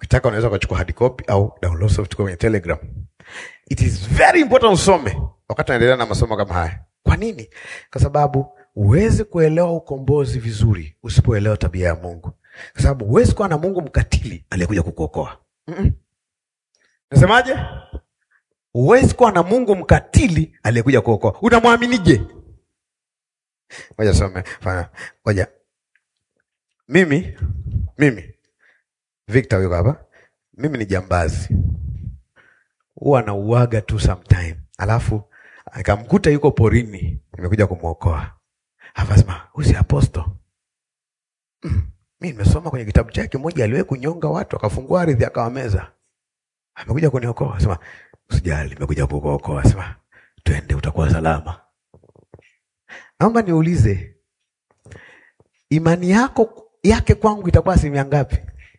Ukitaka unaweza ukachukua hard copy au download soft copy kwenye Telegram. It is very important usome wakati unaendelea na masomo kama haya. Kwa nini? Kwa sababu huwezi kuelewa ukombozi vizuri usipoelewa tabia ya Mungu, kwa sababu huwezi kuwa na Mungu mkatili aliyekuja kukuokoa. Mm-mm. Nasemaje? Huwezi kuwa na Mungu mkatili aliyekuja kuokoa. Unamwaminije? Ngoja some. Fanya. Ngoja. Mimi mimi Victor yuko hapa. Mimi ni jambazi. Huwa nauaga tu sometime. Alafu akamkuta yuko porini, nimekuja kumwokoa. Akasema, "Huyu si aposto." Mm. Mimi nimesoma kwenye kitabu chake moja aliwahi kunyonga watu akafungua ardhi akawameza. Amekuja kuniokoa. Sema, "Usijali, nimekuja kukuokoa." Sema, "Twende utakuwa salama." Naomba niulize, imani yako yake kwangu itakuwa asilimia ngapi?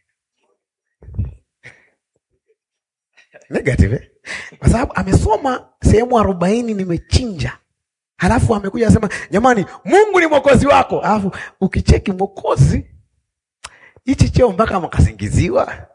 Negative eh? Kwa sababu amesoma sehemu arobaini nimechinja, halafu amekuja asema jamani, Mungu ni mwokozi wako, halafu ukicheki mwokozi hichi cheo mpaka makasingiziwa,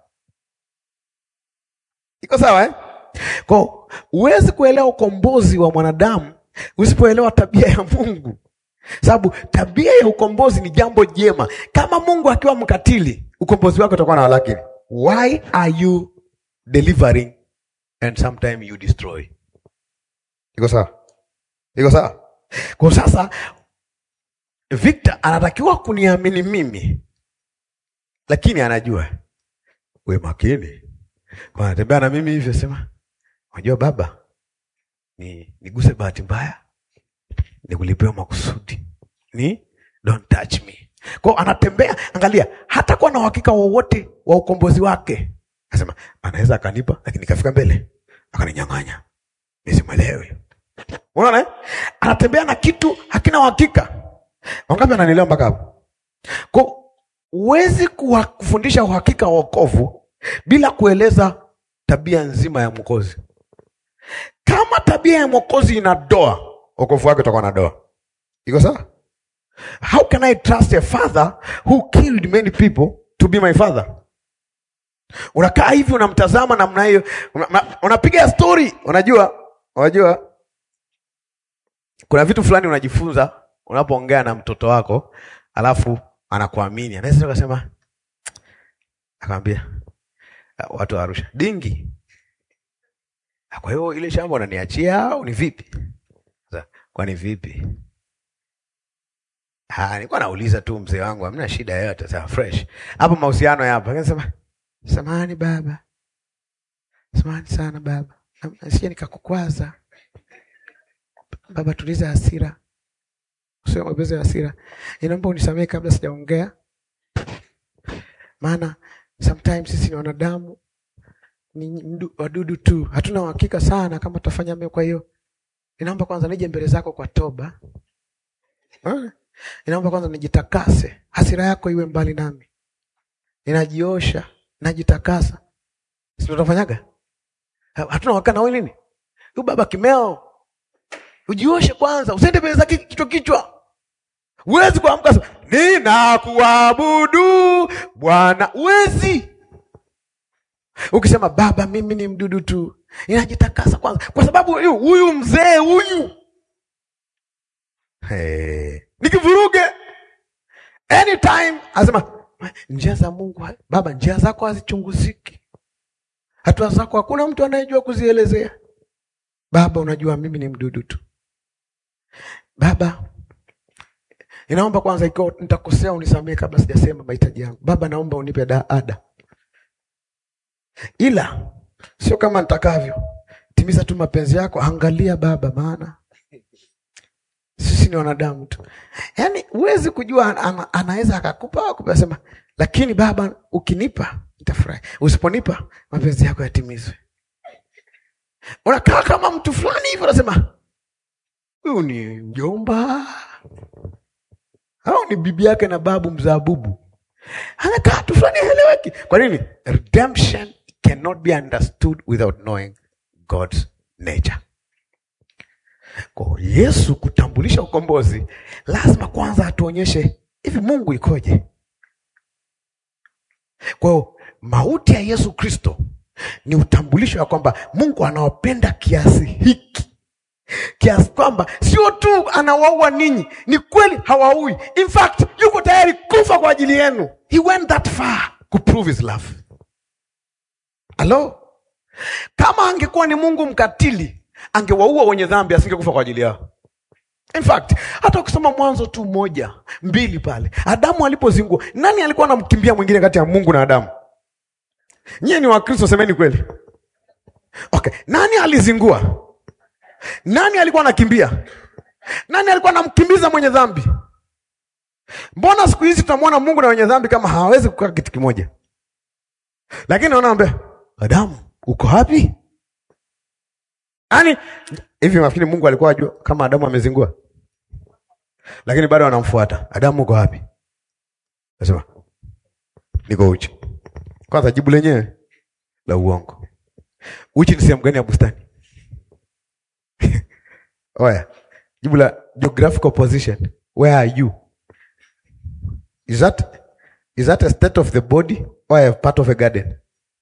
iko sawa eh? Kwa huwezi kuelewa ukombozi wa mwanadamu usipoelewa tabia ya Mungu, sababu tabia ya ukombozi ni jambo jema. Kama Mungu akiwa mkatili, ukombozi wake utakuwa na walakini. Why are you delivering and sometimes you destroy? Iko sawa? Iko sawa? Kwa sasa Victor anatakiwa kuniamini mimi, lakini anajua we makini, kwa anatembea na mimi hivyo, sema unajua baba ni niguse bahati mbaya, nikulipewa makusudi, ni don't touch me. Kwao anatembea, angalia, hata kuwa na uhakika wowote wa ukombozi wake. Anasema anaweza akanipa, lakini ikafika mbele akaninyang'anya, nisimwelewe. Unaona eh? Anatembea na kitu hakina uhakika. Wangapi ananielewa mpaka hapo? Kwa huwezi kuwa- kufundisha uhakika wa wokovu bila kueleza tabia nzima ya mwokozi. Kama tabia ya mwokozi ina doa, wokovu wake utakuwa na doa. Iko sawa? How can I trust a father who killed many people to be my father? Unakaa hivi unamtazama namna hiyo, una- una- unapiga story. Unajua, unajua kuna vitu fulani unajifunza unapoongea na mtoto wako, alafu anakuamini, anaweza akasema, akamwambia watu wa Arusha dingi kwa hiyo ile shamba unaniachia au ni vipi? Sasa, kwani vipi? Ah, nilikuwa nauliza tu mzee wangu, hamna shida yoyote, sawa fresh. Hapo mahusiano yapo. Akasema, "Samahani baba. Samahani sana baba. Sije nikakukwaza." Baba, tuliza hasira. Usiwe mwepesi wa hasira. Inaomba unisamehe kabla sijaongea. Maana sometimes sisi ni wanadamu ni mdu- wadudu tu, hatuna uhakika sana kama tutafanya mema. Kwa hiyo ninaomba kwanza nije mbele zako kwa toba. Eh? Ninaomba kwanza nijitakase, hasira yako iwe mbali nami. Ninajiosha, najitakasa. Si tutafanyaga? Ha- Hatuna uhakika na wewe nini? Huyu baba kimeo. Ujioshe kwanza, usiende mbele zake kichwa kichwa. Huwezi kuamka sema, ninakuabudu Bwana. Huwezi. Ukisema baba, mimi ni mdudu tu, inajitakasa kwanza, kwa sababu huyu huyu mzee huyu hey, nikivuruge anytime asema njia za Mungu baba, njia zako hazichunguziki, hatua zako hakuna mtu anayejua kuzielezea. Baba, unajua mimi ni mdudu tu. Baba, inaomba kwanza, ikiwa nitakosea unisamehe kabla sijasema mahitaji yangu. Baba, naomba unipe da ada ila sio kama nitakavyo. Timiza tu mapenzi yako, angalia Baba, maana sisi ni wanadamu tu. Yaani huwezi kujua, ana, anaweza akakupa akupa, sema lakini Baba, ukinipa nitafurahi, usiponipa mapenzi yako yatimizwe. Unakaa kama mtu fulani hivyo, unasema huyu ni mjomba au ni bibi yake na babu mzabubu, anakaa tu fulani, haeleweki. Kwa nini? Redemption cannot be understood without knowing God's nature. Kwa Yesu kutambulisha ukombozi, lazima kwanza atuonyeshe hivi Mungu ikoje. Kwa hiyo mauti ya Yesu Kristo ni utambulisho wa kwamba Mungu anawapenda kiasi hiki, kiasi kwamba sio tu anawaua ninyi, ni kweli hawaui. In fact, yuko tayari kufa kwa ajili yenu. He went that far to prove his love. Halo, kama angekuwa ni Mungu mkatili, angewaua wenye dhambi, asingekufa kwa ajili yao. In fact, hata ukisoma Mwanzo tu moja mbili pale, Adamu alipozingua, nani alikuwa anamkimbia mwingine kati ya Mungu na Adamu? Nyie ni Wakristo, semeni kweli. Okay, nani alizingua? Nani alikuwa anakimbia? Nani alikuwa anamkimbiza mwenye dhambi? Mbona siku hizi tunamwona Mungu na wenye dhambi kama hawawezi kukaa kitu kimoja? Lakini naona ambia Adamu, uko wapi? Yaani hivi nafikiri Mungu alikuwa ajua kama Adamu amezingua, lakini bado anamfuata. Adamu, uko wapi? Nasema niko uchi. Kwanza jibu lenyewe la uongo. Uchi ni sehemu gani ya bustani? Oya, jibu la geographical position. Where are you? Is that is that a state of the body or a part of a garden?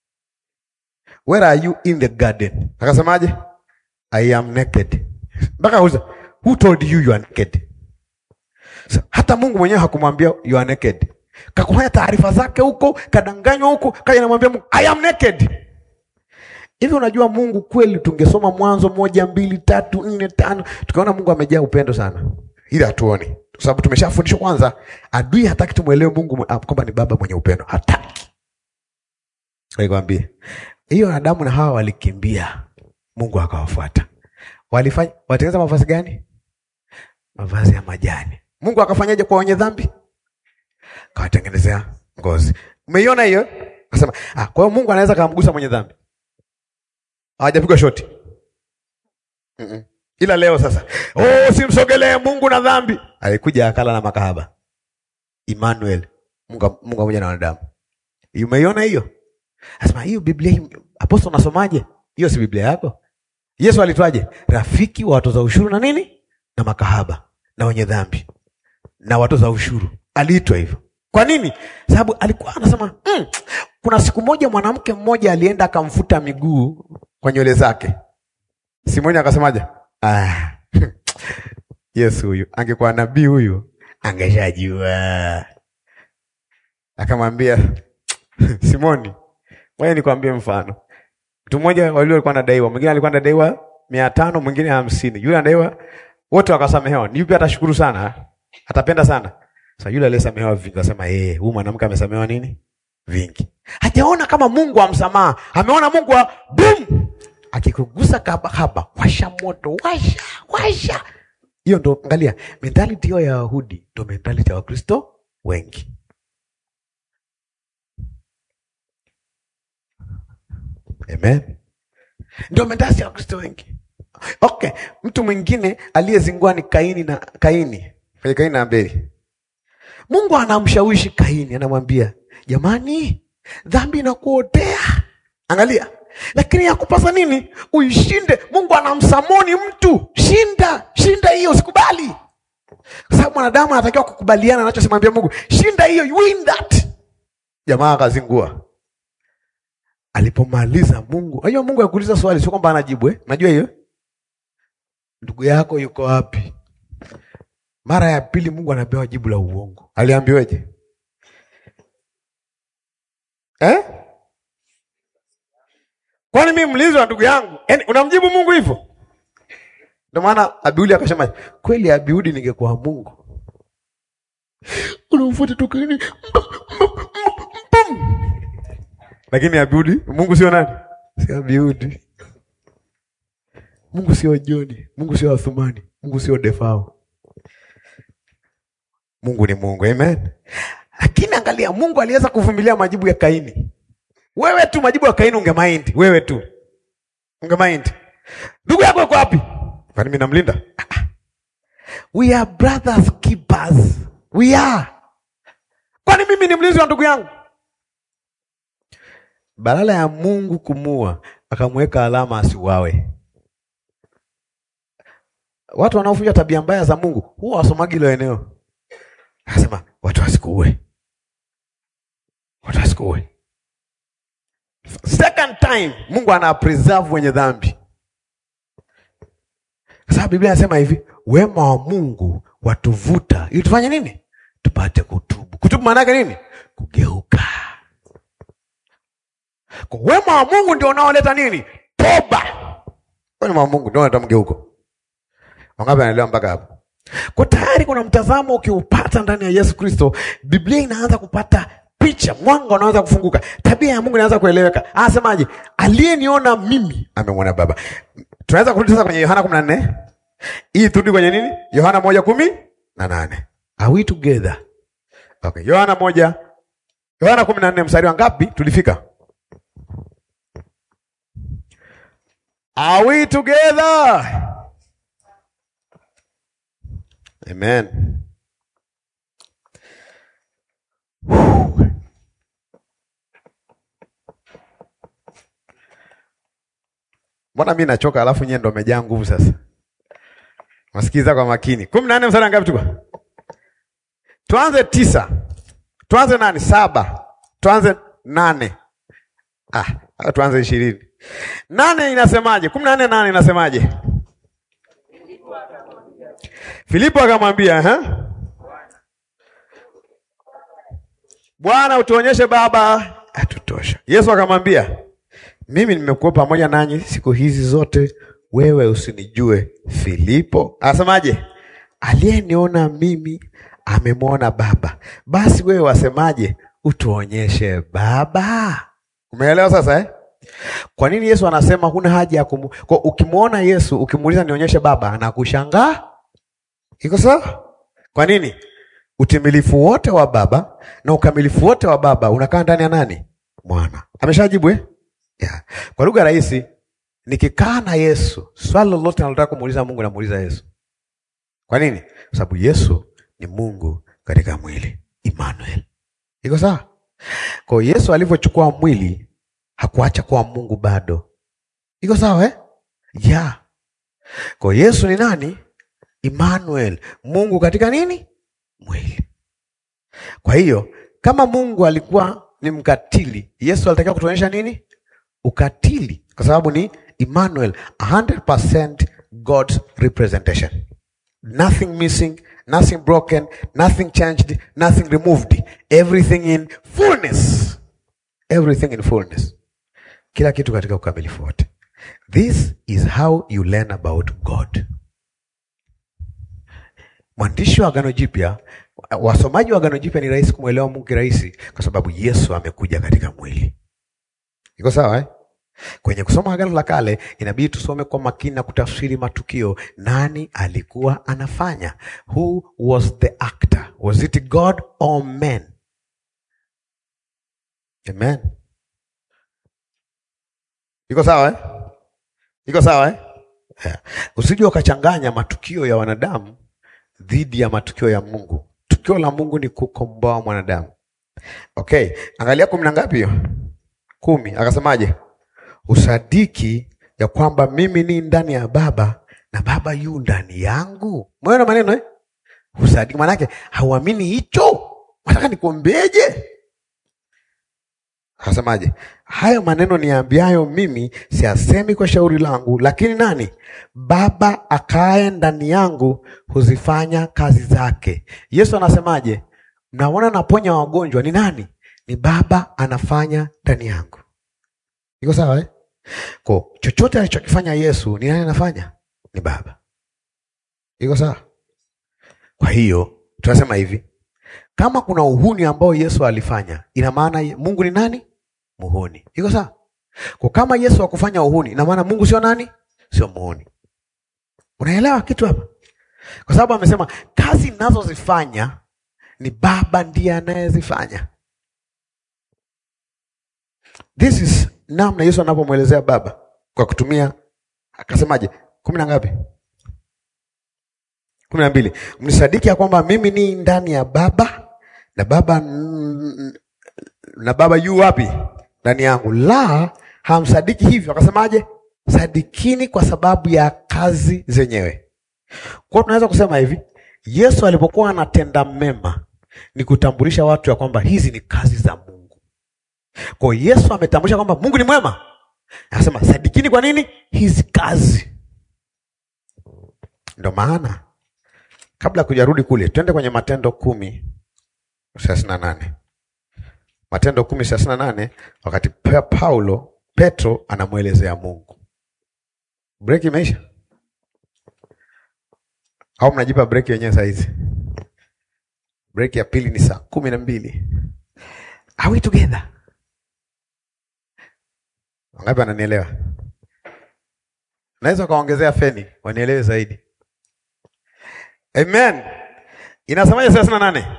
Where are you in the garden? Akasemaje? I am naked. Mpaka uza, who told you you are naked? So, hata Mungu mwenyewe hakumwambia you are naked. Kakufanya taarifa zake huko, kadanganywa huko, kaja namwambia Mungu I am naked. Hivi unajua Mungu kweli, tungesoma Mwanzo moja mbili tatu nne tano, tukaona Mungu amejaa upendo sana, ili hatuoni, kwa sababu tumeshafundishwa kwanza, adui hataki tumwelewe Mungu mwe- ah, kwamba ni baba mwenye upendo, hataki. Nikwambie hiyo, Adamu na Hawa walikimbia, Mungu akawafuata. Walifanya watengeneza mavazi gani? Mavazi ya majani. Mungu akafanyaje kwa wenye dhambi? Kawatengenezea ngozi. Umeiona hiyo? Akasema, ah, kwa hiyo Mungu anaweza kamgusa mwenye dhambi hawajapigwa shoti Mm-mm. ila leo sasa, oh, simsogelee Mungu na dhambi. Alikuja akala na makahaba Emmanuel, Mungu Mungu pamoja na wanadamu. Umeiona hiyo? Asema hiyo Biblia hii, apostol unasomaje? Hiyo si Biblia yako? Yesu alitwaje? Rafiki wa watoza ushuru na nini na makahaba na wenye dhambi na watoza ushuru, aliitwa hivyo. Kwa nini? Sababu alikuwa anasema mm, kuna siku moja mwanamke mmoja alienda akamfuta miguu kwa nywele zake. Simoni akasemaje? Ah, Yesu huyu angekuwa nabii huyu angeshajua. Akamwambia Simoni, wewe nikwambie mfano. Mtu mmoja walio alikuwa anadaiwa, mwingine alikuwa anadaiwa mia tano, mwingine hamsini. Yule anadaiwa wote wakasamehewa. Ni yupi atashukuru sana? Atapenda sana. Sasa yule aliyesamehewa vingi akasema, eh, huyu mwanamke amesamehewa nini? Vingi. Hajaona kama Mungu wa msamaha. Ameona Mungu wa boom. Akikugusa kaba haba, washa moto, washa, washa. Hiyo ndo angalia, mentality hiyo ya Wayahudi ndo mentality ya Wakristo wengi. Amen. Ndio mentality ya Wakristo wengi. Okay, mtu mwingine aliyezingua ni Kaini na Kaini. Kwenye Kaini na Abeli. Mungu anamshawishi Kaini, anamwambia jamani, dhambi inakuotea. Angalia, lakini yakupasa nini? Uishinde. Mungu anamsamoni mtu, shinda, shinda hiyo, usikubali, kwa sababu mwanadamu anatakiwa kukubaliana anachosimwambia Mungu. Shinda hiyo, you win that. Jamaa akazingua. Alipomaliza Mungu, unajua Mungu akuuliza swali, sio kwamba anajibu eh? Unajua hiyo, ndugu yako yuko wapi? Mara ya pili Mungu anapewa jibu la uongo. Aliambiweje? Eh? Kwani mimi mlinzi wa ndugu yangu? Yaani unamjibu Mungu hivyo? Ndio maana Abiudi akasema, kweli Abiudi ningekuwa Mungu. Unamfuata tokeni. Lakini Abiudi, Mungu sio nani? Si Abiudi. Mungu sio Joni, Mungu sio Athumani, Mungu sio Defao. Mungu ni Mungu, amen. Lakini angalia, Mungu aliweza kuvumilia majibu ya Kaini. Wewe tu majibu ya Kaini ungemind, wewe tu ungemind. Ndugu yako yuko wapi? Kwani mimi namlinda? We are brothers keepers. We are. Kwani mimi ni mlinzi wa ndugu yangu? Badala ya Mungu kumua, akamweka alama asiuawe. Watu wanaofuja tabia mbaya za Mungu huwa wasomagi hilo eneo. Akasema watu wasikuue, watu wasikuue. second time Mungu ana preserve wenye dhambi. Sasa Biblia inasema hivi, wema wa Mungu watuvuta ili tufanye nini? Tupate kutubu. Kutubu maana yake nini? Kugeuka. Kwa wema wa Mungu ndio unaoleta nini? Toba. Wema wa Mungu ndio unaleta mgeuko. Wangapi wanaelewa mpaka hapo? Kwa tayari kuna mtazamo ukiupata ndani ya Yesu Kristo, Biblia inaanza kupata picha, mwanga unaanza kufunguka, tabia ya Mungu inaanza kueleweka. Anasemaje? Aliyeniona mimi amemwona Baba. Tunaweza kurudi sasa kwenye Yohana kumi na nne hii turudi kwenye nini? Yohana moja kumi na nane. Are we together? Okay. Yohana moja Yohana kumi na nne mstari wa ngapi tulifika? Are we together? Amen. Mbona mi nachoka alafu nyie ndo mmejaa nguvu sasa? Masikiza kwa makini. kumi na nne mstari wa ngapi tuko? Tuanze tisa. Tuanze nane? Saba. Tuanze nane. Ah, au tuanze ishirini. Nane inasemaje? kumi na nne nane inasemaje? Filipo akamwambia ha? Bwana, utuonyeshe Baba atutosha. Yesu akamwambia, mimi nimekuwa pamoja nanyi siku hizi zote, wewe usinijue Filipo? Asemaje? Aliyeniona mimi amemwona Baba. Basi wewe wasemaje, utuonyeshe Baba? Umeelewa sasa eh? Kwa nini Yesu anasema huna haja ya kumu... Kwa ukimwona Yesu ukimuuliza nionyeshe Baba, anakushangaa Iko sawa? Kwa nini? Utimilifu wote wa Baba na ukamilifu wote wa Baba unakaa ndani ya nani? Mwana. Ameshajibu eh? Yeah. Kwa lugha rahisi, nikikaa na Yesu, swali lolote nalotaka kumuuliza Mungu namuuliza Yesu. Kwa nini? Kwa sababu Yesu ni Mungu katika mwili, Emmanuel. Iko sawa? Kwa hiyo Yesu alivyochukua mwili hakuacha kuwa Mungu bado. Iko sawa eh? Yeah. Kwa hiyo Yesu ni nani? Emmanuel, Mungu katika nini? Mwili. Kwa hiyo kama Mungu alikuwa ni mkatili, Yesu alitakiwa kutuonyesha nini? Ukatili, kwa sababu ni Emmanuel, 100% God's representation. Nothing missing, nothing broken, nothing changed, nothing removed. Everything in fullness. Everything in fullness. Kila kitu katika ukamilifu wote. This is how you learn about God. Mwandishi wa Agano Jipya, wasomaji wa Agano Jipya ni rahisi kumwelewa Mungu kirahisi, kwa sababu Yesu amekuja katika mwili. Iko sawa eh? Kwenye kusoma Agano la Kale inabidi tusome kwa makini na kutafsiri matukio. Nani alikuwa anafanya? Who was the actor? Was it God or man? Amen. Iko sawa eh? Iko sawa eh? Yeah. Usije ukachanganya matukio ya wanadamu dhidi ya matukio ya Mungu. Tukio la Mungu ni kukomboa mwanadamu. Okay, angalia kumi na ngapi hiyo? Kumi. Akasemaje? Usadiki ya kwamba mimi ni ndani ya Baba na Baba yu ndani yangu. Mweona maneno eh? Usadiki maanake hauamini hicho. Nataka nikuombeje? Akasemaje? Hayo maneno niambiayo mimi siasemi kwa shauri langu, lakini nani? Baba akae ndani yangu huzifanya kazi zake. Yesu anasemaje? Mnaona naponya wagonjwa, ni nani? Ni Baba anafanya ndani yangu. Iko sawa eh? Kwa chochote alichokifanya Yesu, ni nani anafanya? Ni Baba. Iko sawa? Kwa hiyo tunasema hivi, kama kuna uhuni ambao Yesu alifanya, ina maana Mungu ni nani? Muhuni. Iko sawa? Kwa kama Yesu hakufanya uhuni, ina maana Mungu sio nani? Sio muhuni. Unaelewa kitu hapa? Kwa sababu amesema kazi ninazozifanya ni Baba ndiye anayezifanya. This is namna Yesu anapomwelezea Baba kwa kutumia, akasemaje? kumi na ngapi? kumi na mbili. Mnisadiki ya kwamba mimi ni ndani ya Baba na Baba na Baba yu wapi? Ndani yangu. La, hamsadiki hivyo. Akasemaje? Sadikini kwa sababu ya kazi zenyewe. Kwa tunaweza kusema hivi, Yesu alipokuwa anatenda mema ni kutambulisha watu ya kwamba hizi ni kazi za Mungu. Kwa Yesu ametambulisha kwamba Mungu ni mwema. Anasema sadikini kwa nini? Hizi kazi. Ndo maana kabla kujarudi kule, twende kwenye Matendo kumi thelathini na nane. Matendo kumi thelathini na nane, wakati Pa- Paulo Petro anamwelezea Mungu. Breki imeisha au mnajipa breki wenyewe saa hizi? Breki ya pili ni saa kumi na mbili. Are we together? Wangapi wananielewa? Naweza ukaongezea feni wanielewe zaidi. Amen. Inasemaje thelathini na nane?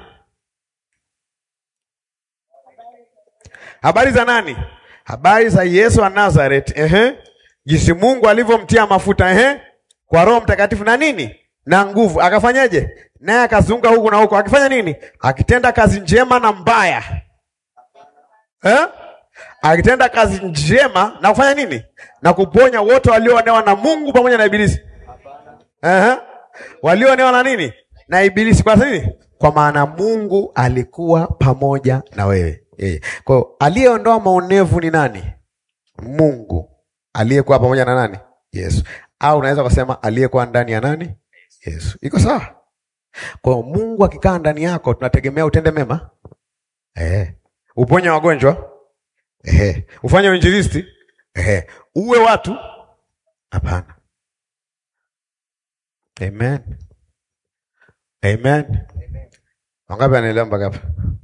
Habari za nani? Habari za Yesu wa Nazareth. Ehe. Jinsi Mungu alivyomtia mafuta ehe, kwa Roho Mtakatifu na nini? Na nguvu. Akafanyaje? Naye akazunguka huku na huku. Akifanya nini? Akitenda kazi njema na mbaya. Eh? Akitenda kazi njema na kufanya nini? Na kuponya wote walioonewa na Mungu pamoja na Ibilisi. Eh? Walioonewa na nini? Na Ibilisi. Kwa nini? Kwa maana Mungu alikuwa pamoja na wewe. Eh. Kwa hiyo aliyeondoa maonevu ni nani? Mungu. Aliyekuwa pamoja na nani? Yesu. Au unaweza kusema aliyekuwa ndani ya nani? Yesu. Iko sawa? Kwa hiyo Mungu akikaa ndani yako tunategemea utende mema. Eh. Uponye wagonjwa. Eh. Ufanye uinjilisti. Eh. Uwe watu. Hapana. Amen. Amen. Wangapi anaelewa mpaka hapa?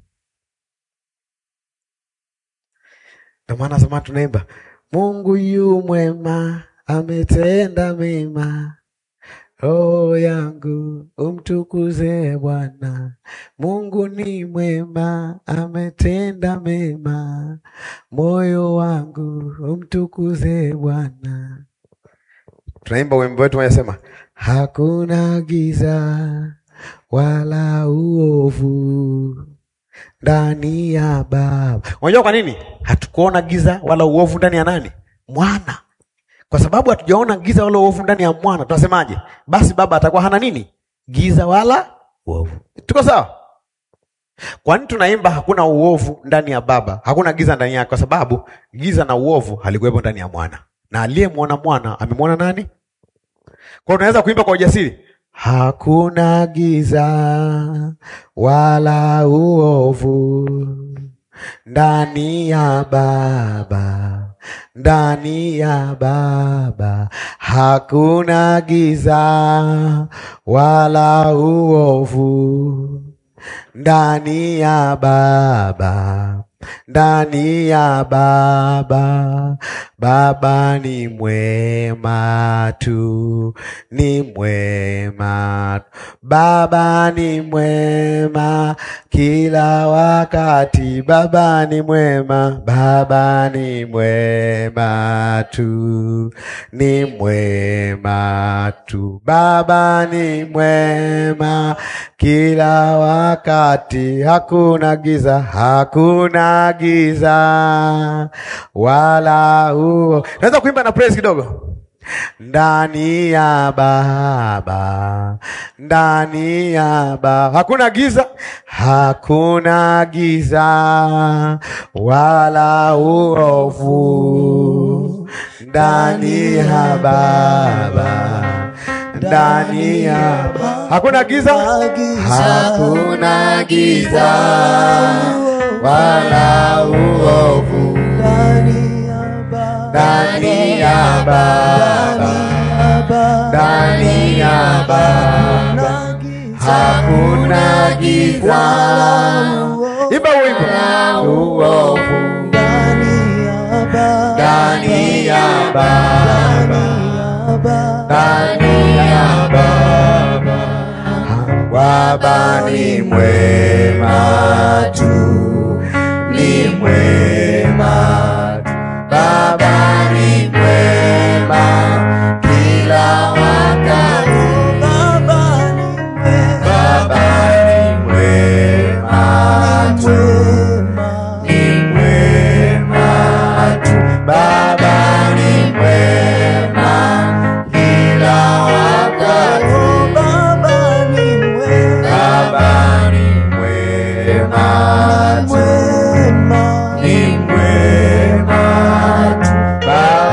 Ndio maana sema tunaimba Mungu yu mwema, ametenda mema. Roho yangu umtukuze Bwana. Mungu ni mwema, ametenda mema. Moyo wangu umtukuze Bwana. Tunaimba wimbo wetu unasema, hakuna giza wala uovu ndani ya Baba. Unajua kwa nini hatukuona giza wala uovu ndani ya nani? Mwana. Kwa sababu hatujaona giza wala uovu ndani ya mwana, tunasemaje? Basi baba atakuwa hana nini? Giza wala uovu. Tuko sawa? Kwa nini tunaimba hakuna uovu ndani ya baba, hakuna giza ndani yake? Kwa sababu giza na uovu halikuwepo ndani ya mwana, na aliyemwona mwana amemwona nani? Kwa hiyo tunaweza kuimba kwa ujasiri, hakuna giza wala uovu ndani ya Baba, ndani ya Baba hakuna giza wala uovu ndani ya Baba, ndani ya Baba. Baba ni mwema tu, ni mwema. Baba ni mwema kila wakati. Baba ni mwema, Baba ni mwema tu, ni mwema tu. Baba ni mwema kila wakati. Hakuna giza, hakuna giza wala huo. Naweza kuimba na praise kidogo. Ndani ya Baba, ndani ya Baba hakuna giza, hakuna giza wala uovu. Ndani ya Baba, ndani ya Baba hakuna giza, hakuna giza wala uovu ndani ya Baba, ndani ya Baba hakuna giza. Imba wimbo uovu ndani ya Baba, ndani ya Baba. Baba ni mwema tu, ni mwema tu. Baba ni mwema kila wakati. Baba ni mwema tu, ni mwema tu. Baba ni mwema kila wakati. Baba ni mwema tu, ni mwema tu. Baba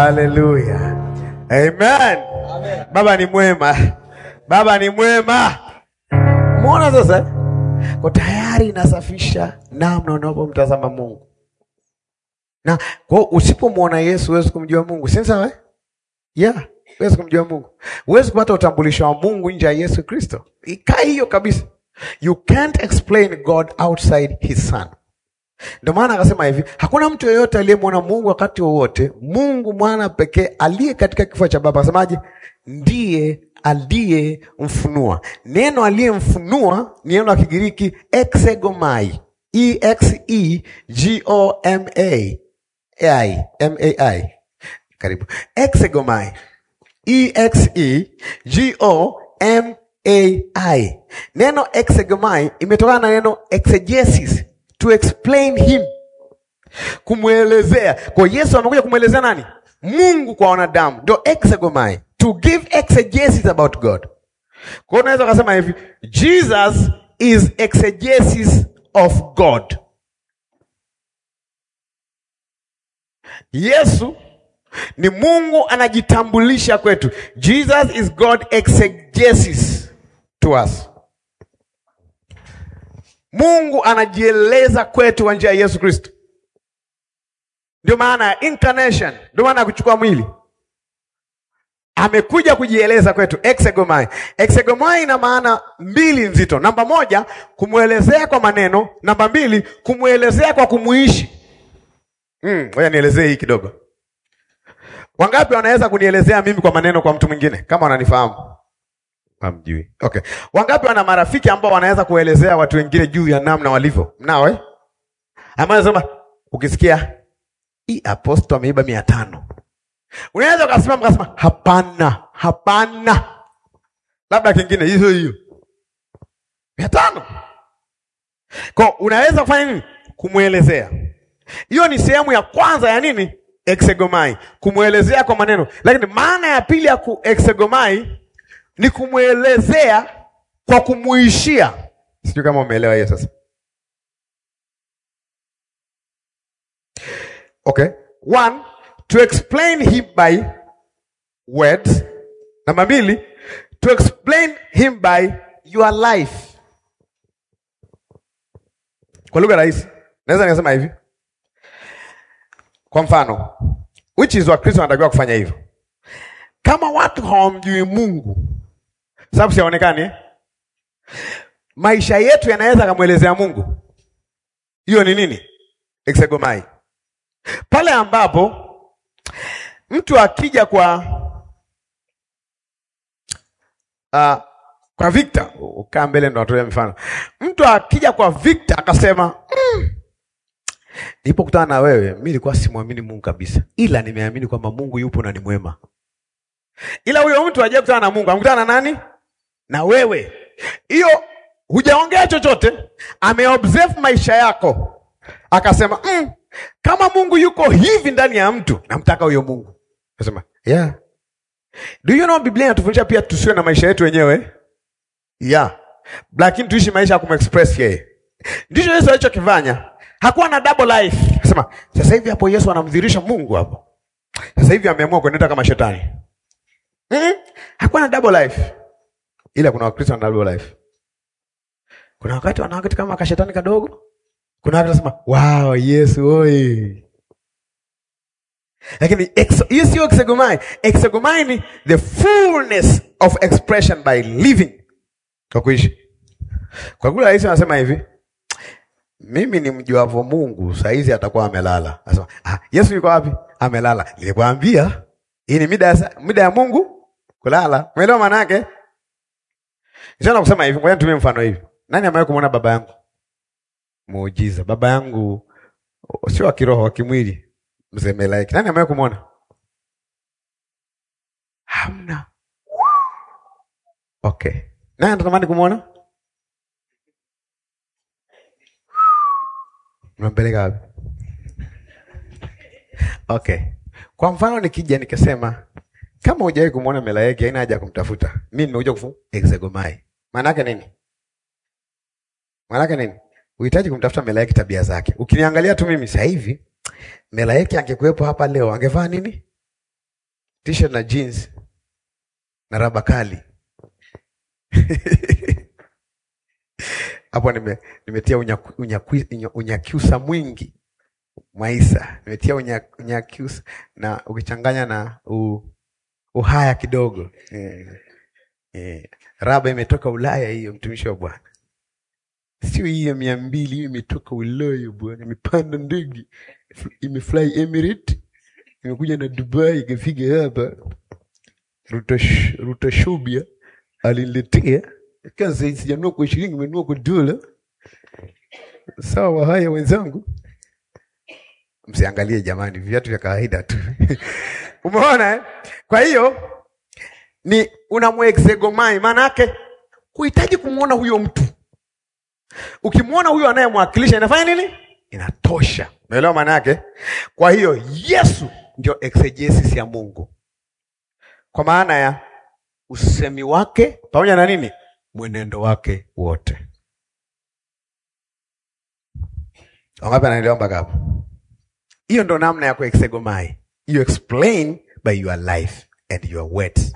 Haleluya. Amen. Baba ni mwema. Baba ni mwema. Umeona sasa? Kwa tayari inasafisha namna unapomtazama Mungu. Na kwa usipomwona Yesu huwezi kumjua Mungu. Si sawa? eh? Yeah, huwezi kumjua Mungu. Huwezi kupata utambulisho wa Mungu nje ya Yesu Kristo. Ikaa hiyo kabisa. You can't explain God outside his son. Ndio maana akasema hivi, hakuna mtu yeyote aliyemwona Mungu wakati wowote. Mungu mwana pekee aliye katika kifua cha Baba, asemaje? Ndiye aliyemfunua. Neno aliyemfunua ni neno la Kigiriki exegomai, e x e g o m a i m a i, karibu exegomai, e x e g o m a i. Neno exegomai imetokana na neno exegesis to explain him, kumwelezea. Kwa Yesu amekuja kumwelezea nani? Mungu kwa wanadamu, ndio exegomai, to give exegesis about God. Kwa hiyo unaweza ukasema hivi, Jesus is exegesis of God. Yesu ni Mungu anajitambulisha kwetu. Jesus is God exegesis to us. Mungu anajieleza kwetu kwa njia ya Yesu Kristo. Ndio maana ya incarnation, ndio maana ya kuchukua mwili. Amekuja kujieleza kwetu exegomai. Exegomai ina maana mbili nzito. Namba moja, kumwelezea kwa maneno. Namba mbili, kumwelezea kwa kumuishi. Mm, ngoja nielezee hii kidogo. Wangapi wanaweza kunielezea mimi kwa maneno kwa mtu mwingine kama wananifahamu? Hamjui. Okay. Wangapi wana marafiki ambao wanaweza kuelezea watu wengine juu ya namna walivyo? Mnao eh? Ambaye anasema ukisikia hii aposto ameiba mia tano. Unaweza ukasimama ukasema hapana, hapana. Labda kingine hiyo hiyo. Mia tano. Kwa unaweza kufanya nini? Kumwelezea. Hiyo ni sehemu ya kwanza ya nini? Exegomai, kumwelezea kwa maneno. Lakini maana ya pili ya ku exegomai ni kumwelezea kwa kumuishia. Sijui kama umeelewa hiyo sasa. Okay. One, to explain him by words. Namba mbili, to explain him by your life. Kwa lugha rahisi, naweza nikasema hivi. Kwa mfano, which is Wakristo wanatakiwa kufanya hivyo. Kama watu hawamjui Mungu, sababu siaonekani eh? Maisha yetu yanaweza akamwelezea Mungu. Hiyo ni nini? Exegomai. Pale ambapo mtu akija kwa uh, kwa Victor, ukaa mbele ndo natolea mfano. Mtu akija kwa Victor akasema mm, nilipokutana na wewe mimi nilikuwa simwamini Mungu kabisa, ila nimeamini kwamba Mungu yupo na ni mwema. Ila huyo mtu aje kutana na Mungu, amkutana na nani? Na wewe. Hiyo hujaongea chochote, ameobserve maisha yako, akasema mm, kama Mungu yuko hivi ndani ya mtu, namtaka huyo Mungu. Akasema yeah. Do you know Biblia inatufundisha pia tusiwe na maisha yetu wenyewe yeah, lakini tuishi maisha ya kumexpress yeye. Ndicho Yesu alichokifanya. Hakuwa na double life. Akasema sasa hivi hapo Yesu anamdhihirisha Mungu hapo. Sasa hivi ameamua kuendeta kama shetani. Mm-hmm. Hakuwa na double life. Ila kuna Wakristo wana double life. Kuna wakati wanawakati kama kashetani kadogo. Kuna wakati wanasema, "Wow, Yesu oi." Lakini ex- hiyo sio exegomai. Exegomai ni the fullness of expression by living. Kwa kuishi. Kwa kule rahisi anasema hivi, mimi ni mjuavo Mungu, saizi atakuwa amelala. Anasema, ah, Yesu yuko wapi? Amelala. Nilikwambia hii ni mida ya mida ya Mungu kulala. Umeelewa maana yake? Nishaona kusema hivi, ngoja nitumie mfano hivi. Nani amewahi kumwona baba yangu? Muujiza. Baba yangu sio wa kiroho, wa kimwili. Mzee Melaiki. Nani amewahi kumwona? Hamna. Okay. Nani anatamani kumwona? Unampeleka wapi? Okay. Kwa mfano nikija nikasema kama hujawahi kumwona Melaiki haina haja ya kumtafuta. Mimi nimekuja kufu exegomai. Maana yake nini? Maana yake nini? Uhitaji kumtafuta Melaiki tabia zake. Ukiniangalia tu mimi sasa hivi Melaiki angekuwepo hapa leo angevaa nini? t-shirt na jeans na raba kali hapo nime, nimetia unyaku- unyakwi- unya- unyakyusa mwingi Mwaisa, nimetia unya- unyakyusa na ukichanganya na u, uhaya kidogo eh, eh. Raba imetoka Ulaya hiyo, mtumishi wa Bwana, sio hii ya mia mbili. Hiyo imetoka Ulaya bwana, imepanda ndege imefly Emirate, imekuja na Dubai, ikafika hapa Rutash- Rutashubia aliniletea kazi, sijanunua kwa shilingi, imenunua kwa dola. Sawa, haya wenzangu, msiangalie jamani, viatu vya kawaida tu umeona eh? Kwa hiyo ni unamwexegomai, maana yake kuhitaji kumwona huyo mtu. Ukimwona huyo anayemwakilisha inafanya nini? Inatosha. Umeelewa maana yake? Kwa hiyo Yesu ndio exegesis ya Mungu, kwa maana ya usemi wake pamoja na nini, mwenendo wake wote. Wangapi anaelewa mpaka hapo? Hiyo ndo namna ya kuexegomai. You explain by your life and your words.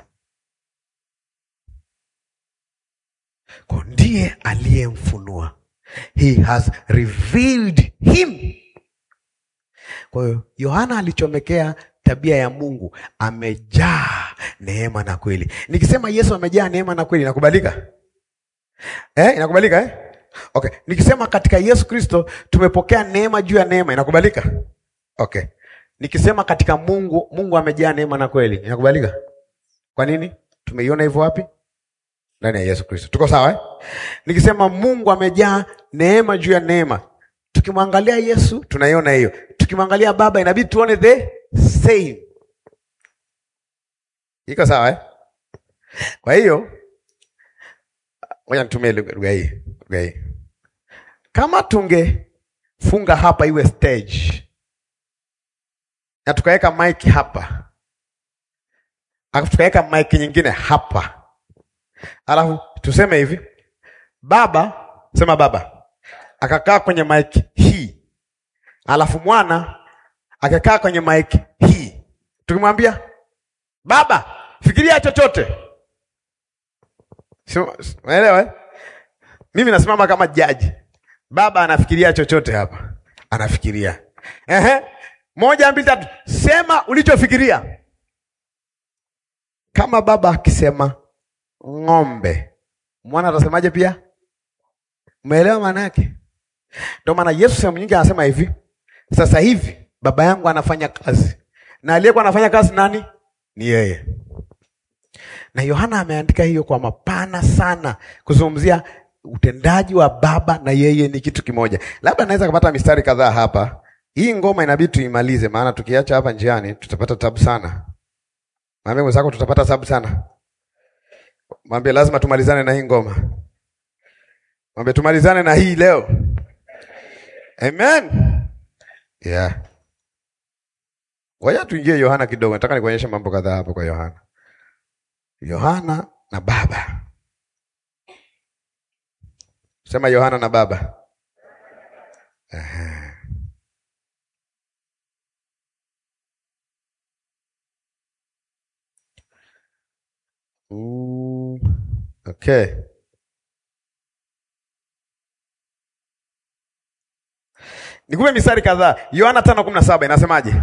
Kwa ndiye aliyemfunua. He has revealed him. Kwa hiyo Yohana alichomekea tabia ya Mungu, amejaa neema na kweli. Nikisema Yesu amejaa neema na kweli, inakubalika eh? Inakubalika eh? Okay, nikisema katika Yesu Kristo tumepokea neema juu ya neema, inakubalika okay. Nikisema katika Mungu, Mungu amejaa neema na kweli, inakubalika. Kwa nini? Tumeiona hivyo wapi? Ndani ya Yesu Kristo. Tuko sawa eh? Nikisema Mungu amejaa neema juu ya neema, tukimwangalia Yesu tunaiona hiyo, tukimwangalia Baba inabidi tuone the same. Iko sawa eh? Kwa hiyo ngoja nitumie lugha lugha hii, lugha hii. Kama tungefunga hapa iwe stage na tukaweka mic hapa alafu tukaweka mic nyingine hapa alafu tuseme hivi, baba sema baba akakaa kwenye mic hii, alafu mwana akakaa kwenye mic hii, tukimwambia baba, fikiria chochote, unaelewa eh? Mimi nasimama kama jaji, baba anafikiria chochote hapa, anafikiria ehe, moja mbili tatu, sema ulichofikiria. Kama baba akisema ng'ombe, mwana atasemaje? Pia umeelewa maana yake? Ndio maana Yesu sehemu nyingi anasema hivi, sasa hivi baba yangu anafanya kazi, na aliyekuwa anafanya kazi nani? Ni yeye. Na Yohana ameandika hiyo kwa mapana sana, kuzungumzia utendaji wa baba na yeye ni kitu kimoja. Labda naweza kupata mistari kadhaa hapa. Hii ngoma inabidi tuimalize, maana tukiacha hapa njiani tutapata tabu sana. Mwambie mwenzako tutapata tabu sana. Mwambie lazima tumalizane na hii ngoma. Mwambie tumalizane na hii leo. Amen. Yeah. Ngoja tuingie Yohana kidogo. Nataka nikuonyeshe mambo kadhaa hapo kwa Yohana. Yohana na baba. Sema Yohana na baba. Aha. Mm, okay. Nikupe mistari kadhaa. Yohana tano kumi na saba inasemaje?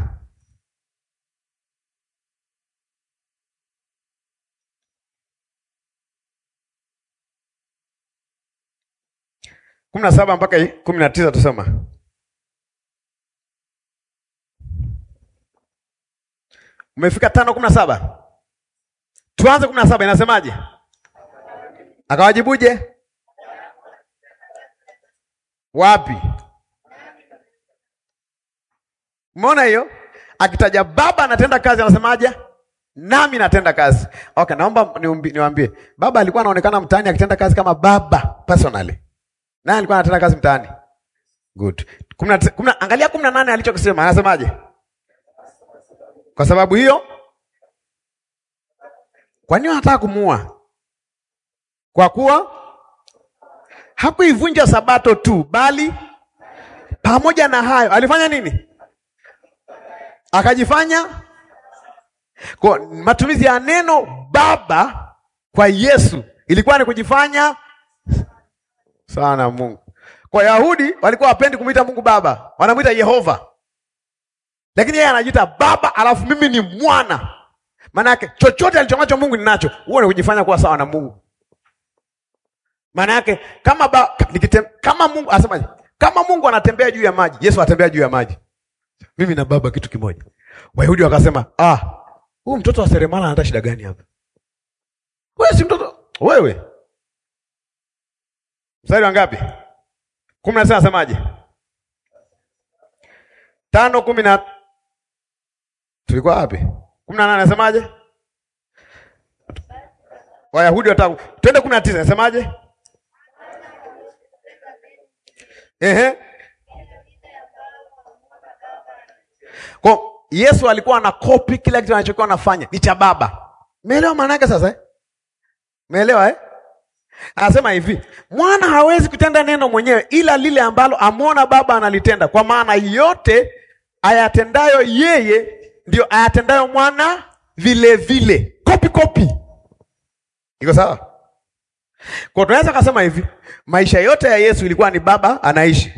kumi na saba mpaka kumi na tisa tusoma. Umefika tano kumi na saba tuanze kumi na saba inasemaje? Akawajibuje? Wapi? Umeona hiyo? Akitaja baba anatenda kazi, anasemaje? Nami natenda kazi. Okay, naomba niumbi- niwaambie, baba alikuwa anaonekana mtaani akitenda kazi kama baba personally. Nani alikuwa anatenda kazi mtaani? Good. Kumna, kumna, angalia kumi na nane alichokisema, anasemaje? Kwa sababu hiyo, kwa nini anataka kumuua? Kwa kuwa hakuivunja sabato tu, bali pamoja na hayo alifanya nini? Akajifanya Kwa matumizi ya neno baba kwa Yesu ilikuwa ni kujifanya sawa na Mungu. Kwa Yahudi walikuwa wapendi kumwita Mungu baba, wanamwita Yehova, lakini yeye anajiita baba, alafu mimi ni mwana. Maana yake chochote alichonacho Mungu ninacho. Huo ni kujifanya kuwa sawa na Mungu. Maana yake kama ba, nikitem, kama Mungu asemaje? Kama Mungu anatembea juu ya maji, Yesu anatembea juu ya maji. Mimi na baba kitu kimoja. Wayahudi wakasema, ah, huyu mtoto wa seremala anata shida gani hapa? Wewe si mtoto wewe. Mstari wa ngapi? kumi na sita nasemaje? tano kumi na tulikuwa wapi? kumi na nane nasemaje? Wayahudi watatu. Twende kumi na tisa nasemaje? Ehe. Kwa Yesu alikuwa ana copy kila kitu anachokuwa anafanya ni cha baba. Umeelewa maana yake sasa eh? Umeelewa eh? Anasema hivi, mwana hawezi kutenda neno mwenyewe ila lile ambalo amwona baba analitenda, kwa maana yote ayatendayo yeye ndio ayatendayo mwana vile vile. Copy copy. Iko sawa? Kwa tunaweza kusema hivi, maisha yote ya Yesu ilikuwa ni baba anaishi.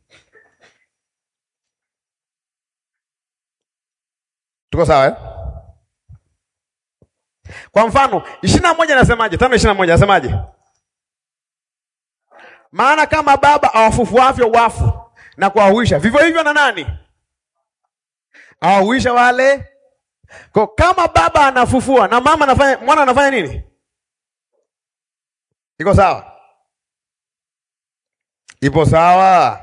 Tuko sawa eh? Kwa mfano, ishirini na moja nasemaje? Tano ishirini na moja nasemaje? Maana kama baba awafufuavyo wafu na kuwahuisha, vivyo hivyo na nani awahuisha wale. Kwa kama baba anafufua na mama anafanya, mwana anafanya nini? Iko sawa? Ipo sawa?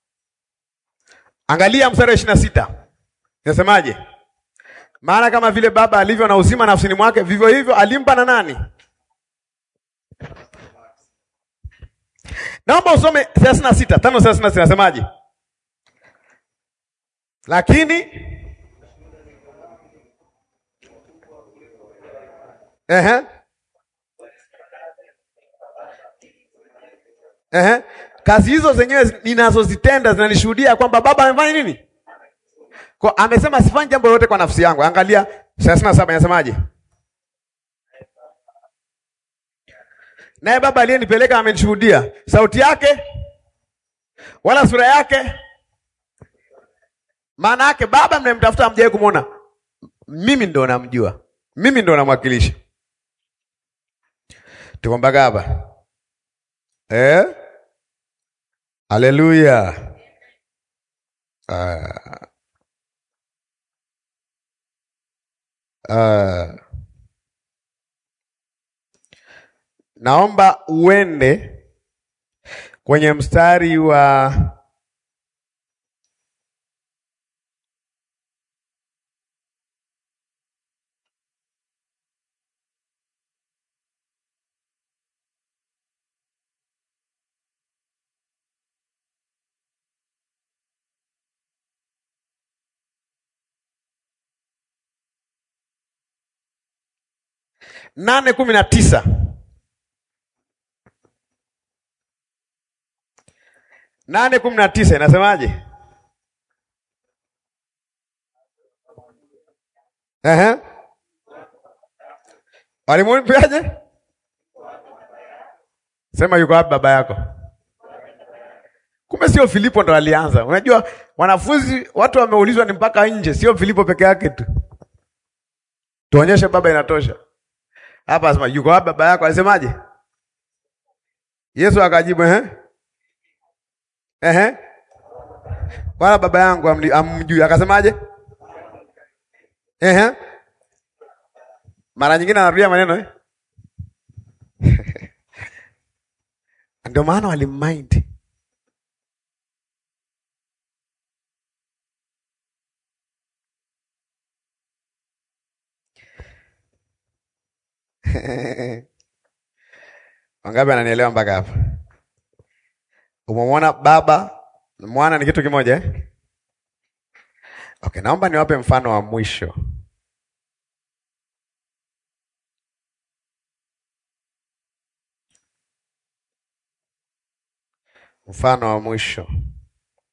Angalia mstari wa ishirini na sita nasemaje? Maana kama vile baba alivyo na uzima nafsini mwake, vivyo hivyo alimpa na nani? Naomba usome thelathini na sita tano thelathini na sita nasemaje? Lakini ehe, ehe, kazi hizo zenyewe ninazozitenda zinanishuhudia kwamba baba amefanya nini? Kwa amesema sifanyi jambo lolote kwa nafsi yangu. Angalia thelathini na saba inasemaje? Naye baba aliyenipeleka amenishuhudia, sauti yake wala sura yake. Maana yake baba mnayemtafuta hamjawahi kumwona, mimi ndo namjua, mimi ndo namwakilisha. Tuko mpaka hapa eh? Haleluya! uh. Uh, naomba uende kwenye mstari wa nane kumi na tisa nane kumi na tisa inasemaje? Ehe, walimwambiaje? Sema yuko wapi baba yako? Kumbe sio Filipo ndo alianza. Unajua wanafunzi watu wameulizwa ni mpaka nje, sio Filipo peke yake tu. Tuonyeshe baba, inatosha. Hapa asema yuko wapi baba yako? Alisemaje? Yesu akajibu ehe, ehe, wala baba yangu amjui. Akasemaje? Ehe, mara nyingine anarudia maneno eh? Ndio maana walimmind Wangapi ananielewa mpaka hapa? Umemwona baba mwana ni kitu kimoja eh? Okay, naomba niwape mfano wa mwisho. Mfano wa mwisho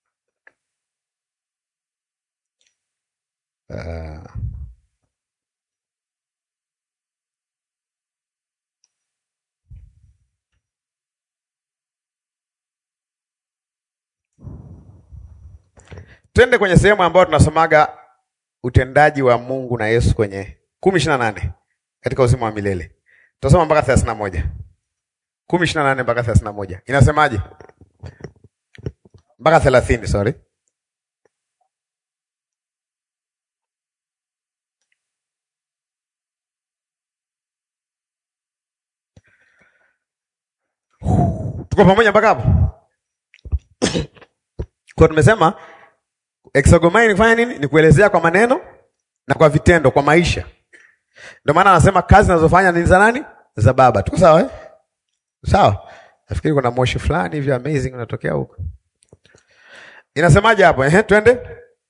uh, Twende kwenye sehemu ambayo tunasomaga utendaji wa Mungu na Yesu kwenye kumi ishirini na nane katika uzima wa milele. Tutasoma mpaka thelathini na moja kumi ishirini na nane mpaka thelathini na moja inasemaje? mpaka thelathini sorry. Tuko pamoja mpaka hapo? Kwa tumesema exogomai ni kufanya nini? Ni kuelezea kwa maneno na kwa vitendo, kwa maisha. Ndio maana anasema kazi zinazofanya ni za nani? Za Baba. Tuko sawa eh? Sawa. Nafikiri kuna moshi fulani hivi amazing unatokea huko. Inasemaje hapo? Ehe, twende.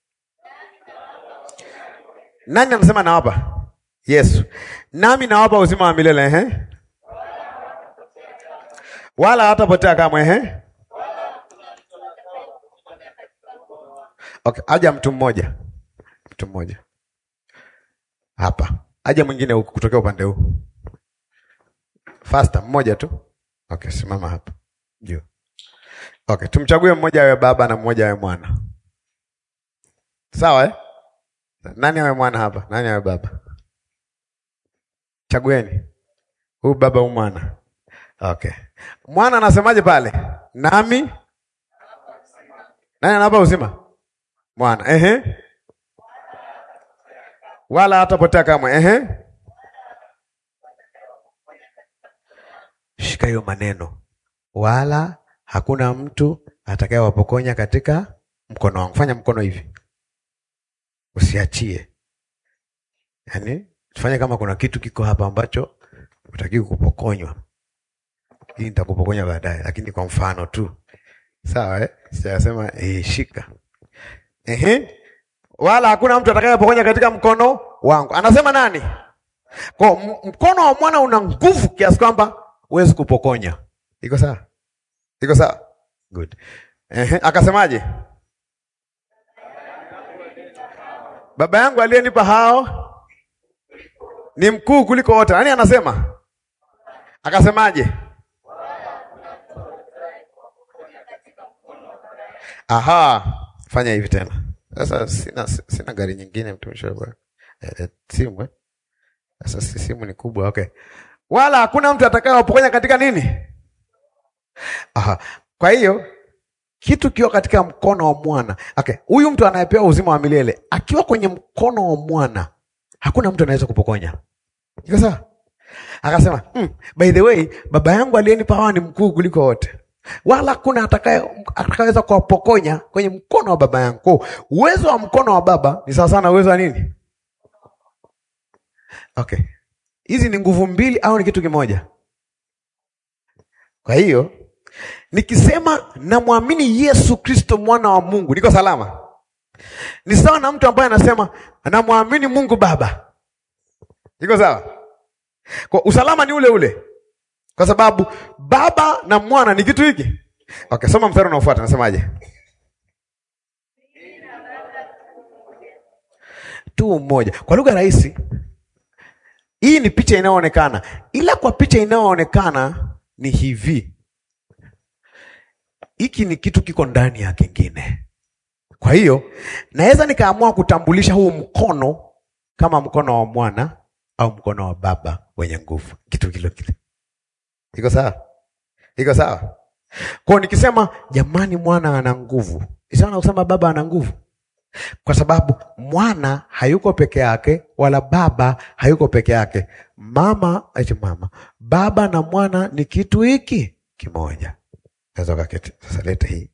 Nani anasema nawapa? Yesu. Nami nawapa uzima wa milele ehe. Wala hatapotea kamwe ehe. Okay, aja mtu mmoja. Mtu mmoja. Hapa. Aja mwingine huku kutokea upande huu. Faster, mmoja tu. Okay, simama hapa. Juu. Okay, tumchague mmoja awe baba na mmoja awe mwana. Sawa eh? Nani awe mwana hapa? Nani awe baba? Chagueni. Huyu baba huyu mwana. Okay. Mwana anasemaje pale? Nami nani anapa uzima? Mwana. Ehe. Wala hatapotea kamwe. Ehe. Shika hiyo maneno. Wala hakuna mtu atakayewapokonya katika mkono wangu. Fanya mkono hivi, usiachie. Yaani tufanye kama kuna kitu kiko hapa ambacho utakiwa kupokonywa. Hii nitakupokonya baadaye, lakini kwa mfano tu, sawa eh? Sijasema eh, shika. Ehe, wala hakuna mtu atakayepokonya katika mkono wangu. Anasema nani? Kwa mkono wa mwana una nguvu kiasi kwamba huwezi kupokonya. Iko sawa? Iko sawa? Good. Ehe, akasemaje? Baba yangu aliyenipa hao ni mkuu kuliko wote. Nani anasema? Akasemaje? Aha, fanya hivi tena. Sasa sina sina gari nyingine mtumishi wa Bwana. Eh, simu eh? Sasa si simu ni kubwa, okay. Wala hakuna mtu atakayewapokonya katika nini? Aha. Kwa hiyo kitu kiwa katika mkono wa mwana. Okay, huyu mtu anayepewa uzima wa milele akiwa kwenye mkono wa mwana, hakuna mtu anaweza kupokonya. Iko sawa? Akasema, hmm, by the way, baba yangu aliyenipa hawa ni mkuu kuliko wote, wala hakuna atakaye atakayeweza kuwapokonya kwenye mkono wa baba yangu. Kwa uwezo wa mkono wa baba ni sawa sana uwezo wa nini? Okay, hizi ni nguvu mbili au ni kitu kimoja? Kwa hiyo nikisema namwamini Yesu Kristo mwana wa Mungu, niko salama. Ni sawa na mtu ambaye anasema namwamini Mungu Baba, iko sawa? Kwa usalama ni ule ule, kwa sababu baba na mwana ni kitu hiki. Okay, soma mstari unaofuata, nasemaje? tu mmoja. Kwa lugha rahisi, hii ni picha inayoonekana, ila kwa picha inayoonekana ni hivi hiki ni kitu kiko ndani ya kingine. Kwa hiyo naweza nikaamua kutambulisha huu mkono kama mkono wa mwana au mkono wa baba wenye nguvu, kitu kile kile. Iko sawa? Iko sawa? Kwa nikisema jamani, mwana ana nguvu, isaana kusema baba ana nguvu, kwa sababu mwana hayuko peke yake, wala baba hayuko peke yake. Mama eti mama, baba na mwana ni kitu hiki kimoja. Kaketi. Sasa leta hii.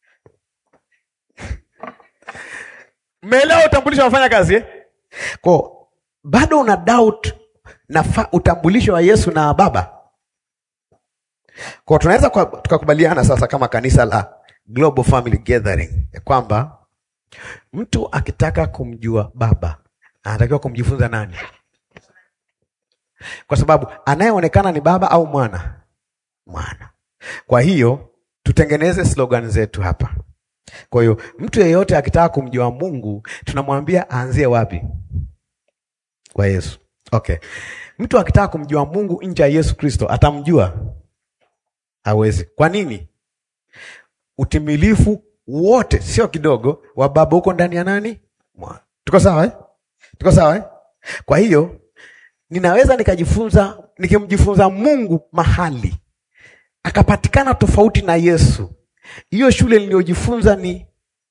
Mmeelewa utambulisho wafanya kazi eh? Kwa bado una doubt na utambulisho wa Yesu na Baba. Kwa tunaweza tukakubaliana sasa kama kanisa la Global Family Gathering ya kwamba mtu akitaka kumjua Baba anatakiwa kumjifunza nani? Kwa sababu anayeonekana ni Baba au mwana? Mwana. Kwa hiyo tutengeneze slogan zetu hapa. Kwa hiyo mtu yeyote akitaka kumjua Mungu tunamwambia aanzie wapi? Kwa Yesu. Okay. Mtu akitaka kumjua Mungu nje ya Yesu Kristo atamjua? Hawezi. Kwa nini? Utimilifu wote, sio kidogo, wa Baba huko ndani ya nani? Mwana. Tuko sawa eh? Tuko sawa eh? Kwa hiyo ninaweza nikajifunza, nikimjifunza Mungu mahali akapatikana tofauti na Yesu, hiyo shule niliyojifunza ni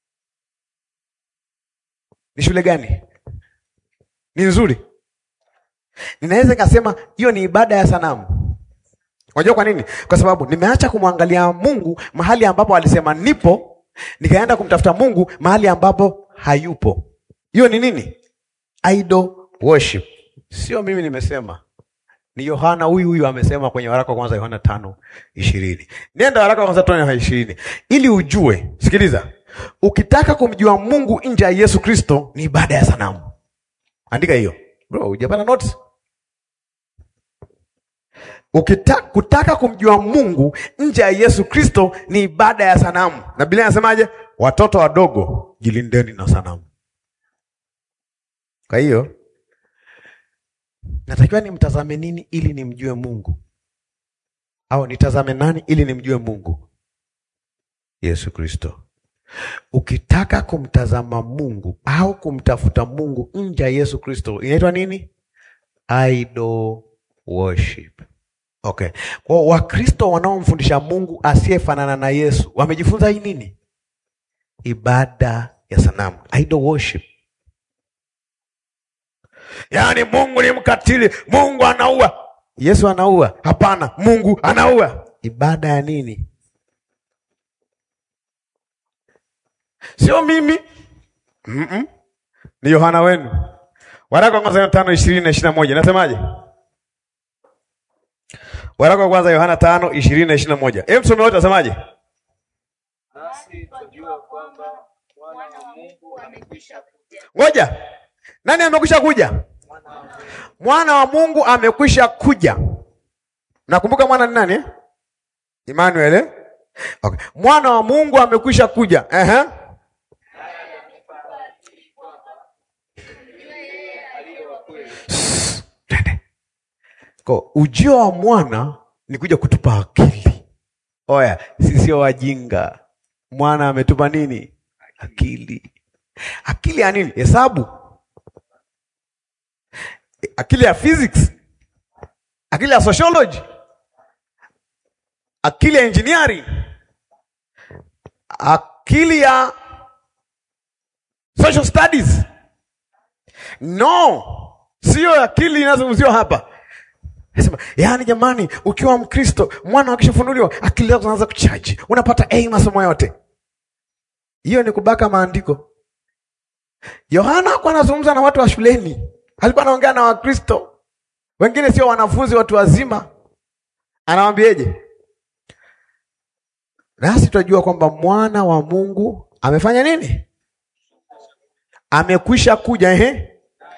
ni shule gani? Ni nzuri? Ninaweza nikasema hiyo ni ibada ya sanamu. Unajua kwa nini? Kwa sababu nimeacha kumwangalia Mungu mahali ambapo alisema nipo, nikaenda kumtafuta Mungu mahali ambapo hayupo. Hiyo ni nini? Idol worship. Sio mimi nimesema, ni Yohana huyu huyu amesema kwenye waraka wa kwanza Yohana tano ishirini. Nenda waraka wa kwanza tano ishirini ili ujue. Sikiliza, ukitaka kumjua Mungu nje ya Yesu Kristo ni ibada ya sanamu. Andika hiyo bro, hujapata notes? Ukitaka kutaka kumjua Mungu nje ya Yesu Kristo ni ibada ya sanamu, na Biblia inasemaje? Watoto wadogo jilindeni na sanamu. Kwa hiyo natakiwa nimtazame nini ili nimjue Mungu, au nitazame nani ili nimjue Mungu? Yesu Kristo. Ukitaka kumtazama Mungu au kumtafuta Mungu nje ya Yesu Kristo inaitwa nini? Idol worship. Okay. Kwa Wakristo wanaomfundisha Mungu asiyefanana na Yesu wamejifunza hii nini? Ibada ya sanamu, idol worship. Yaani Mungu ni mkatili, Mungu anaua. Yesu anaua? Hapana, Mungu anaua. Ibada ya nini? Sio mimi. mm -mm. Ni Yohana wenu, waraka wa kwanza tano ishirini na ishirini na moja nasemaje? Waraka wa kwanza Yohana tano ishirini na ishirini na moja Hebu msome wote, asemaje? Nasi twajua kwamba mwana wa Mungu amekwisha kuja. Ngoja, nani amekwisha kuja? Mwana wa Mungu amekwisha kuja. Nakumbuka mwana ni nani eh? Emmanuel eh? Okay. Mwana wa Mungu amekwisha kuja. Ehe. Sss, twende. Kwa ujio wa mwana ni kuja kutupa akili. Oya, sisi sio wajinga. Mwana ametupa nini? Akili. Akili ya nini? Hesabu, akili ya physics, akili ya sociology, akili ya engineering, akili ya social studies. No, sio akili inazungumziwa hapa. Nasema, yaani jamani, ukiwa Mkristo mwana akishafunuliwa akili zako zinaanza kuchaji, unapata A masomo yote. Hiyo ni kubaka maandiko. Yohana hakuwa anazungumza na watu wa shuleni, alikuwa anaongea na Wakristo wengine, sio wanafunzi, watu wazima. Anawaambieje? Nasi tunajua kwamba mwana wa Mungu amefanya nini? Amekwisha kuja. Ehe,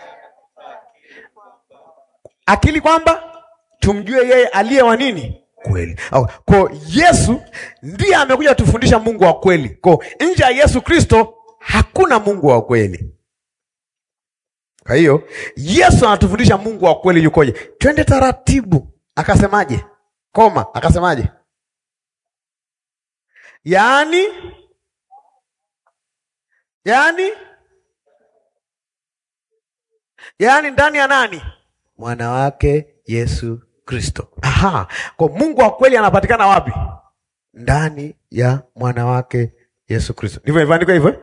akili kwamba tumjue yeye aliye wa nini kweli. Kwa Yesu ndiye amekuja tufundisha Mungu wa kweli. Kwa nje ya Yesu Kristo hakuna Mungu wa kweli. Kwa hiyo Yesu anatufundisha Mungu wa kweli yukoje. Twende taratibu. Akasemaje? Koma, akasemaje? Yaani, yaani, yaani ndani ya nani? Mwana wake Yesu Kristo. Aha, kwa Mungu wa kweli anapatikana wapi? Ndani ya mwana wake Yesu Kristo. Ndivyo ilivyoandikwa hivyo.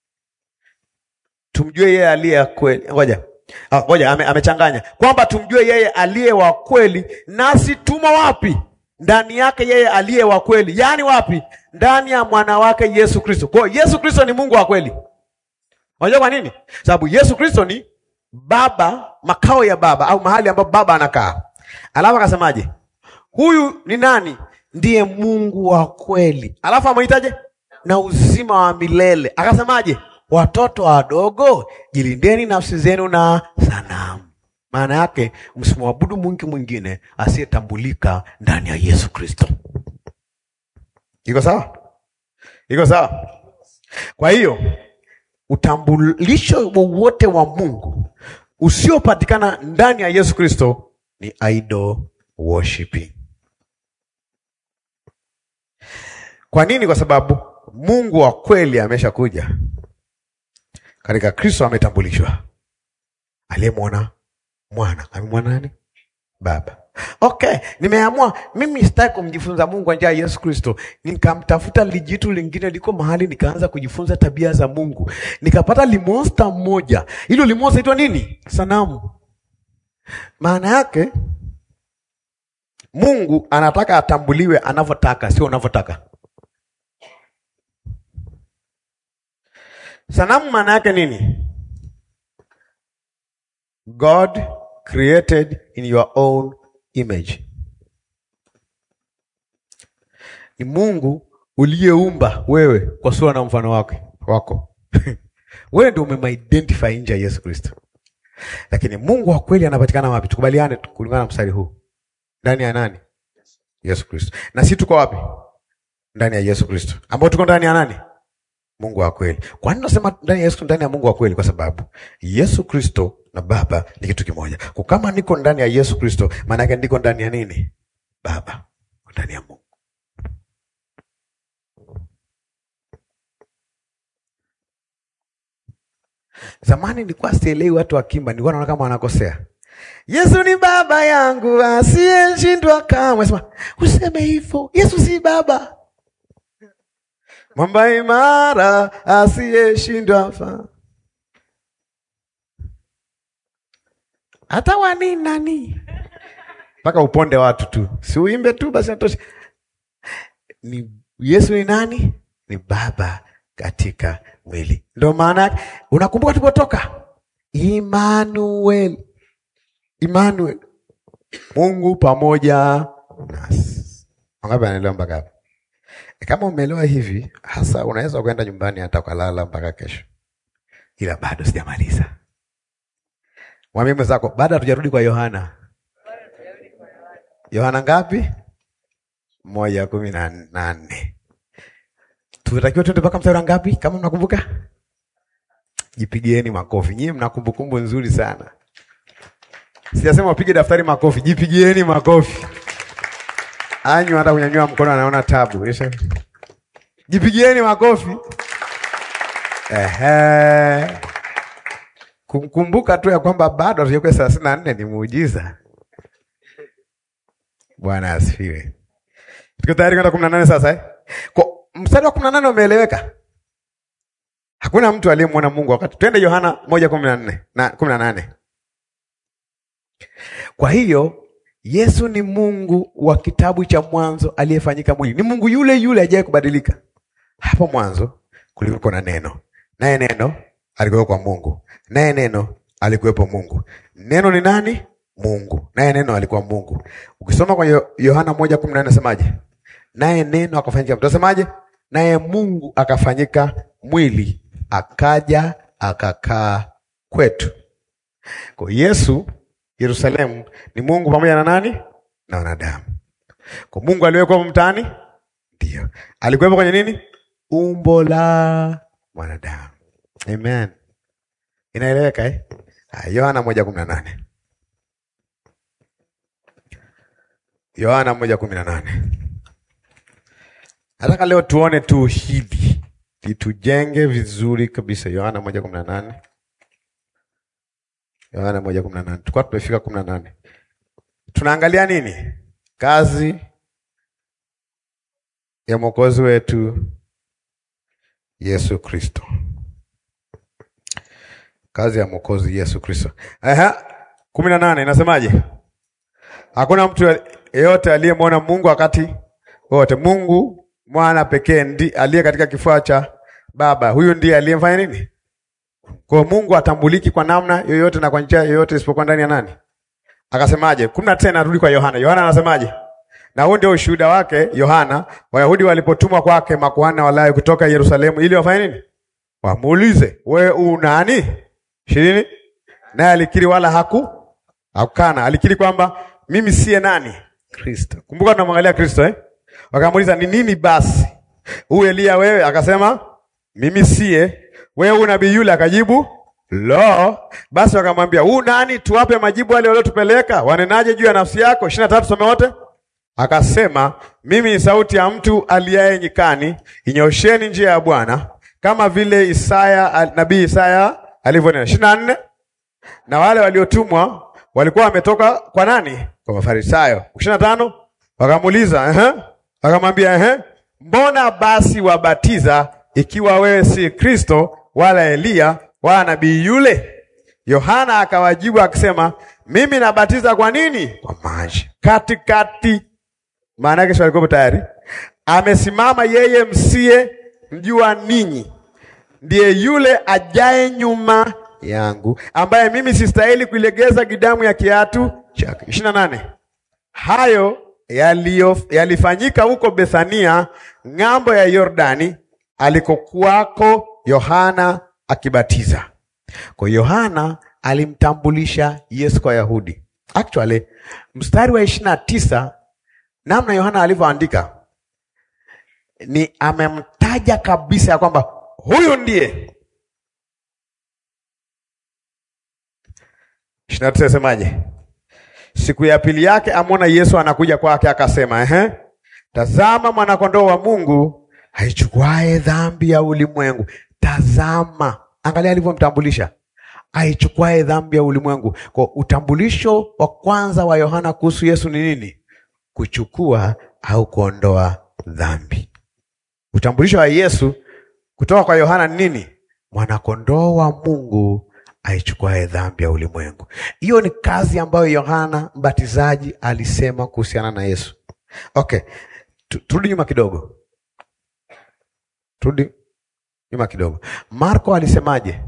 Tumjue yeye aliye wa kweli. Ngoja. Ah, ngoja ame, amechanganya. Kwamba tumjue yeye aliye wa kweli nasi tumo wapi? Ndani yake yeye aliye wa kweli. Yaani wapi? Ndani ya mwana wake Yesu Kristo. Kwa hiyo Yesu Kristo ni Mungu wa kweli. Unajua kwa nini? Sababu Yesu Kristo ni Baba, makao ya Baba au mahali ambapo Baba anakaa. Alafu akasemaje? Huyu ni nani? Ndiye Mungu wa kweli. Alafu amwitaje? Na uzima wa milele. Akasemaje? Watoto wadogo, jilindeni nafsi zenu na sanamu. Maana yake msimwabudu Mungu mwingine asiyetambulika ndani ya Yesu Kristo. Iko sawa? Iko sawa? Kwa hiyo utambulisho wowote wa Mungu usiopatikana ndani ya Yesu Kristo ni idol worshiping. Kwa nini? Kwa sababu Mungu wa kweli ameshakuja katika Kristo, ametambulishwa. Aliyemwona mwana amemwona nani? Baba. Okay, nimeamua mimi sitaki kumjifunza Mungu kwa njia ya Yesu Kristo. Nikamtafuta lijitu lingine liko mahali, nikaanza kujifunza tabia za Mungu, nikapata limonsta mmoja. Hilo limonsta itwa nini? Sanamu. Maana yake Mungu anataka atambuliwe anavyotaka, sio unavyotaka. Sanamu maana yake nini? God created in your own image. Ni Mungu uliyeumba wewe kwa sura na mfano wake wako. Wewe ndio umemidentify nje ya Yesu Kristo. Lakini Mungu wa kweli anapatikana wapi? Tukubaliane kulingana na mstari huu. Ndani ya nani? Yesu Kristo. Na si tuko wapi? Ndani ya Yesu Kristo. Ambao tuko ndani ya nani? Mungu wa kweli. Kwa nini nasema ndani ya Yesu, ndani ya Mungu wa kweli? Kwa sababu Yesu Kristo na Baba ni kitu kimoja. Kwa kama niko ndani ya Yesu Kristo, maana yake niko ndani ya nini? Baba, ndani ya Mungu. Zamani nilikuwa sielewi watu wakimba, nilikuwa naona kama wanakosea. Yesu ni baba yangu asiyeshindwa kamwe. Sema useme hivyo, Yesu si baba mwamba imara asiyeshindwa fa hata wani nani mpaka uponde watu tu, si uimbe tu basi natosha. Ni Yesu ni nani? Ni baba katika mwili. Ndio maana yake. Unakumbuka tulipotoka Emmanuel, Emmanuel, Mungu pamoja nasi. Wangapi anaelewa mpaka hapa? Kama umeelewa hivi hasa, unaweza kwenda nyumbani hata ukalala mpaka kesho, ila bado sijamaliza. Mwambie mwenzako, bado hatujarudi kwa Yohana. Yohana ngapi? moja kumi na nane. Tunatakiwa tuende mpaka mstari wa ngapi? Kama mnakumbuka, jipigieni makofi. Nyie mna kumbukumbu nzuri sana. Sijasema upige daftari makofi, jipigieni makofi. Anyu hata kunyanyua mkono anaona tabu. Isha. Jipigieni makofi. Ehe. Kumkumbuka tu ya kwamba bado hatujakuwa thelathini na nne ni muujiza. Bwana asifiwe. Tuko tayari kwenda kumi na nane sasa eh? Kwa mstari wa kumi na nane umeeleweka? Hakuna mtu aliyemwona Mungu wakati. Twende Yohana moja kumi na nne na kumi na nane. Kwa hiyo Yesu ni Mungu wa kitabu cha Mwanzo aliyefanyika mwili. Ni Mungu yule yule ajaye kubadilika. Hapo mwanzo kulikuwa na neno, naye neno alikuwa kwa Mungu, naye neno alikuwepo Mungu. Neno ni nani? Mungu. Naye neno alikuwa Mungu. Ukisoma kwenye Yohana moja kumi na nne nasemaje? Naye neno akafanyika mtu. Nasemaje? Naye Mungu akafanyika mwili, akaja akakaa kwetu. Kwa Yesu Yerusalemu ni Mungu pamoja na nani? Na wanadamu. Kwa Mungu aliwekwa mtaani? Ndio. Alikuwepo kwenye nini? Umbo la mwanadamu. Amen. Inaeleweka eh? Ha, Yohana moja kumi na nane. Yohana moja kumi na nane. Nataka leo tuone tu hili litujenge vizuri kabisa. Yohana moja kumi na nane. Yohana moja kumi na nane. Tulikuwa tumefika kumi na nane. Tunaangalia nini? Kazi ya mwokozi wetu Yesu Kristo. Kazi ya mwokozi Yesu Kristo. Aha, kumi na nane inasemaje? Hakuna mtu yeyote aliyemwona Mungu wakati wote. Mungu mwana pekee ndi aliye katika kifua cha Baba, huyu ndiye aliyemfanya nini? Kwa Mungu atambuliki kwa namna yoyote na kwa njia yoyote isipokuwa ndani ya nani? Akasemaje? kumi na tena, rudi kwa Yohana. Yohana anasemaje? Na huu ndio ushuhuda wake Yohana, Wayahudi walipotumwa kwake makuhani na Walawi kutoka Yerusalemu ili wafanye nini? Wamuulize, we u nani? ishirini. Naye alikiri wala haku hakukana, alikiri kwamba mimi siye nani? Kristo. Kumbuka tunamwangalia Kristo eh? Wakamuuliza, ni nini basi? Huyu Elia wewe? Akasema mimi siye. Wewe unabii yule? Akajibu lo. Basi wakamwambia, huu nani? Tuwape majibu wale waliotupeleka. Wanenaje juu ya nafsi yako? ishirini na tatu, some wote. Akasema mimi ni sauti ya mtu aliaye nyikani, inyosheni njia ya Bwana, kama vile Isaya al- nabii Isaya alivyonena. ishirini na nne na wale waliotumwa walikuwa wametoka kwa nani? Kwa Mafarisayo. ishirini na tano wakamuuliza ehe, wakamwambia ehe, mbona basi wabatiza ikiwa wewe si Kristo wala Eliya wala nabii yule? Yohana akawajibu akisema, mimi nabatiza kwa nini? Kwa maji. Katikati, maana yake si walikuwa tayari, amesimama yeye msiye mjua ninyi, ndiye yule ajaye nyuma yangu, ambaye mimi sistahili kuilegeza gidamu ya kiatu chake. ishirini na nane hayo yaliyo- yalifanyika huko Bethania ng'ambo ya Yordani alikokuwako Yohana akibatiza. Kwa hiyo Yohana alimtambulisha Yesu kwa Wayahudi. Actually, mstari wa ishirini na tisa namna Yohana alivyoandika ni amemtaja kabisa ya kwamba huyu ndiye. ishirini na tisa asemaje? Siku ya pili yake amwona Yesu anakuja kwake, akasema ehe, tazama mwanakondoo wa Mungu aichukuae dhambi ya ulimwengu. Tazama, angalia alivyomtambulisha, aichukuae dhambi ya ulimwengu. Kwa utambulisho wa kwanza wa Yohana kuhusu Yesu ni nini? Kuchukua au kuondoa dhambi. Utambulisho wa Yesu kutoka kwa Yohana ni nini? Mwanakondoo wa Mungu aichukuae dhambi ya ulimwengu. Hiyo ni kazi ambayo Yohana Mbatizaji alisema kuhusiana na Yesu. Okay, tu- turudi nyuma kidogo, turudi nyuma kidogo. Marko alisemaje?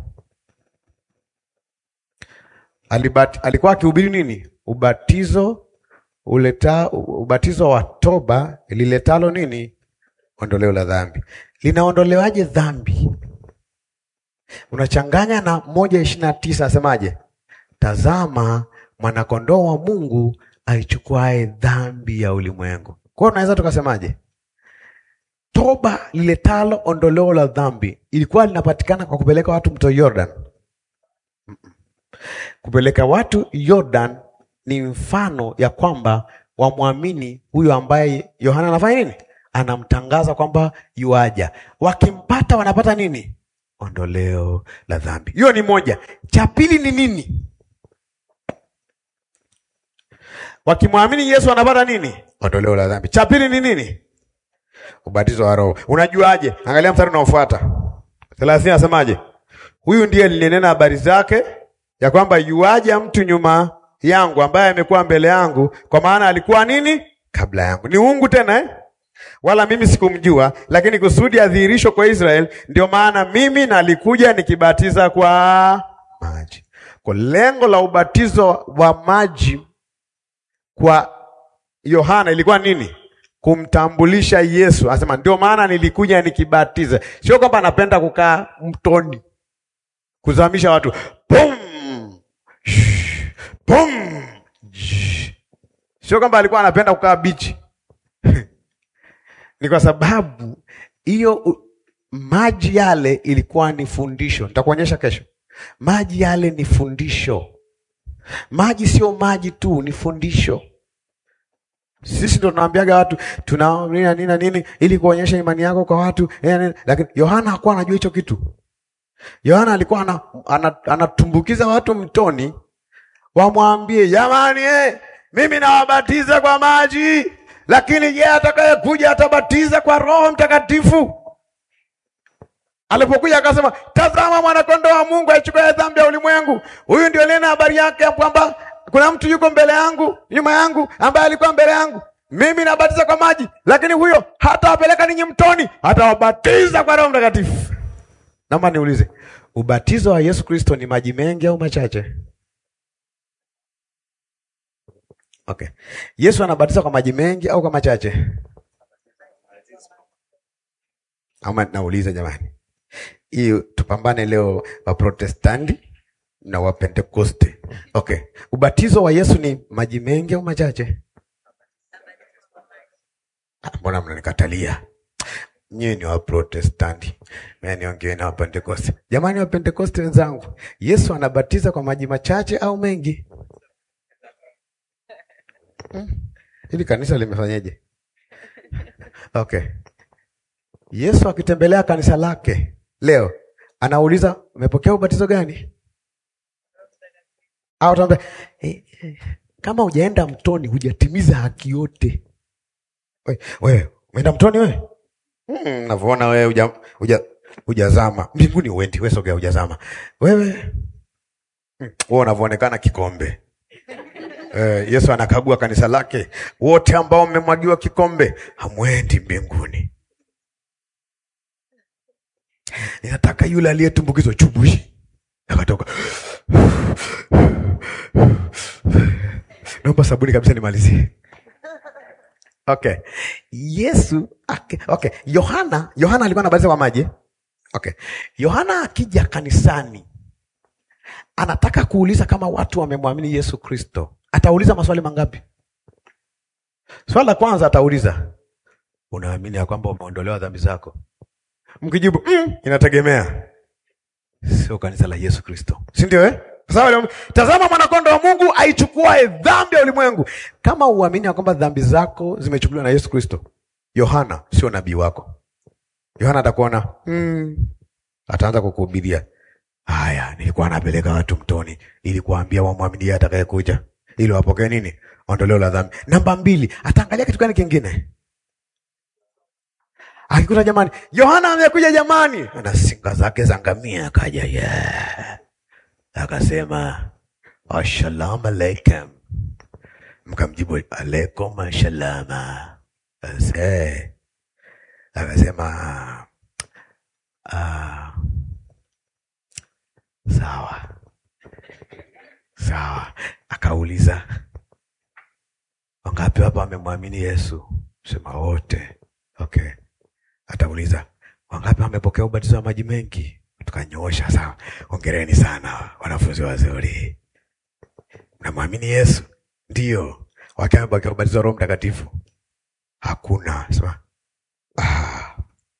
Alibati, alikuwa akihubiri nini? Ubatizo uleta, ubatizo wa toba liletalo nini? Ondoleo la dhambi. Linaondolewaje dhambi? Unachanganya na moja ishirini na tisa asemaje? Tazama mwanakondoo wa Mungu aichukuae dhambi ya ulimwengu. Kwa hiyo tunaweza tukasemaje? Toba liletalo ondoleo la dhambi ilikuwa linapatikana kwa kupeleka watu mto Jordan. Mm-mm. Kupeleka watu Jordan ni mfano ya kwamba wamwamini huyo ambaye Yohana anafanya nini? Anamtangaza kwamba yuaja. Wakimpata wanapata nini? Ondoleo la dhambi. Hiyo ni moja. Cha pili ni nini? Wakimwamini Yesu wanapata nini? Ondoleo la dhambi. Cha pili ni nini? Ubatizo wa Roho. Unajuaje? Angalia mstari unaofuata thelathini, asemaje? Huyu ndiye nilinena habari zake ya kwamba yuaja mtu nyuma yangu ambaye amekuwa mbele yangu, kwa maana alikuwa nini kabla yangu. Ni uungu tena eh? Wala mimi sikumjua, lakini kusudi adhihirishwe kwa Israeli, ndio maana mimi nalikuja nikibatiza kwa maji. Kwa lengo la ubatizo wa maji kwa Yohana ilikuwa nini? Kumtambulisha Yesu. Anasema ndio maana nilikuja nikibatiza. Sio kwamba anapenda kukaa mtoni kuzamisha watu Pum! Shh! Pum! Shh! Sio kwamba alikuwa anapenda kukaa bichi ni kwa sababu hiyo u- maji yale ilikuwa ni fundisho. Nitakuonyesha kesho. Maji yale ni fundisho. Maji sio maji tu, ni fundisho. Sisi ndo tunaambiaga watu tuna nini na nini na nini ili kuonyesha imani yako kwa watu eh, nini. Lakini Yohana hakuwa anajua hicho kitu. Yohana alikuwa ana, ana, anatumbukiza watu mtoni wamwambie jamani, eh, mimi nawabatiza kwa maji, lakini yeye atakayekuja atabatiza kwa Roho Mtakatifu. Alipokuja akasema, tazama mwanakondoo wa Mungu aichukue dhambi ya ulimwengu. Huyu ndio nena habari yake ya kwamba kuna mtu yuko mbele yangu, nyuma yangu, ambaye alikuwa mbele yangu. Mimi nabatiza kwa maji, lakini huyo hatawapeleka ninyi mtoni, atawabatiza kwa Roho Mtakatifu. Naomba niulize, ubatizo wa Yesu Kristo ni maji mengi au machache? Okay. Yesu anabatiza kwa maji mengi au kwa machache? Ama nauliza jamani, hii tupambane leo Waprotestanti na Wapentekoste. Okay, ubatizo wa Yesu ni maji mengi au machache? Ah, Mbona mnanikatalia? Nyie ni Waprotestanti, mimi niongee na Wapentekoste. Jamani, Wapentekoste wenzangu, Yesu anabatiza kwa maji machache au mengi? Hili kanisa limefanyaje? Okay. Yesu akitembelea kanisa lake leo anauliza umepokea ubatizo gani? Au ataambia eh, eh, kama hujaenda mtoni hujatimiza haki yote. We- Wewe umeenda mtoni wewe? Mm, navyoona wewe huja huja hujazama. Mbinguni uendi, wewe sogea hujazama. Wewe mm, wewe unavyoonekana kikombe. Eh, Yesu anakagua kanisa lake, wote ambao mmemwagiwa kikombe hamwendi mbinguni. Ninataka yule aliyetumbukizwa chubushi akatoka, naomba sabuni kabisa nimalizie. Okay, Yesu okay, okay. Yohana Yohana alikuwa anabatiza kwa maji. Okay, Yohana akija kanisani anataka kuuliza kama watu wamemwamini Yesu Kristo, atauliza maswali mangapi? Swali la kwanza atauliza, unaamini ya kwamba umeondolewa dhambi zako? Mkijibu mm, inategemea, sio kanisa la Yesu Kristo, si ndio eh? Kwa sababu tazama mwanakondoo wa Mungu aichukuae dhambi ya ulimwengu. Kama uamini ya kwamba dhambi zako zimechukuliwa na Yesu Kristo, Yohana sio nabii wako. Yohana atakuona mm, ataanza kukuhubiria haya, nilikuwa napeleka watu mtoni ili kuambia wamwamini yeye atakayekuja ili wapokee nini? Ondoleo la dhambi. Namba mbili, ataangalia kitu gani kingine? Akikuta jamani, Yohana amekuja jamani, ana singa zake za ngamia, akaja yeah. Akasema assalamu alaikum, mkamjibu alaikum assalama. Ase akasema ah, sawa sawa. Akauliza, wangapi hapa wamemwamini Yesu? Sema wote. Okay, atauliza wangapi wamepokea ubatizo wa maji mengi? Tukanyoosha. Sawa, ongereni sana wanafunzi wazuri, mnamwamini Yesu? Ndio. Wangapi wamepokea ubatizo wa Roho Mtakatifu? Hakuna. Sema ah.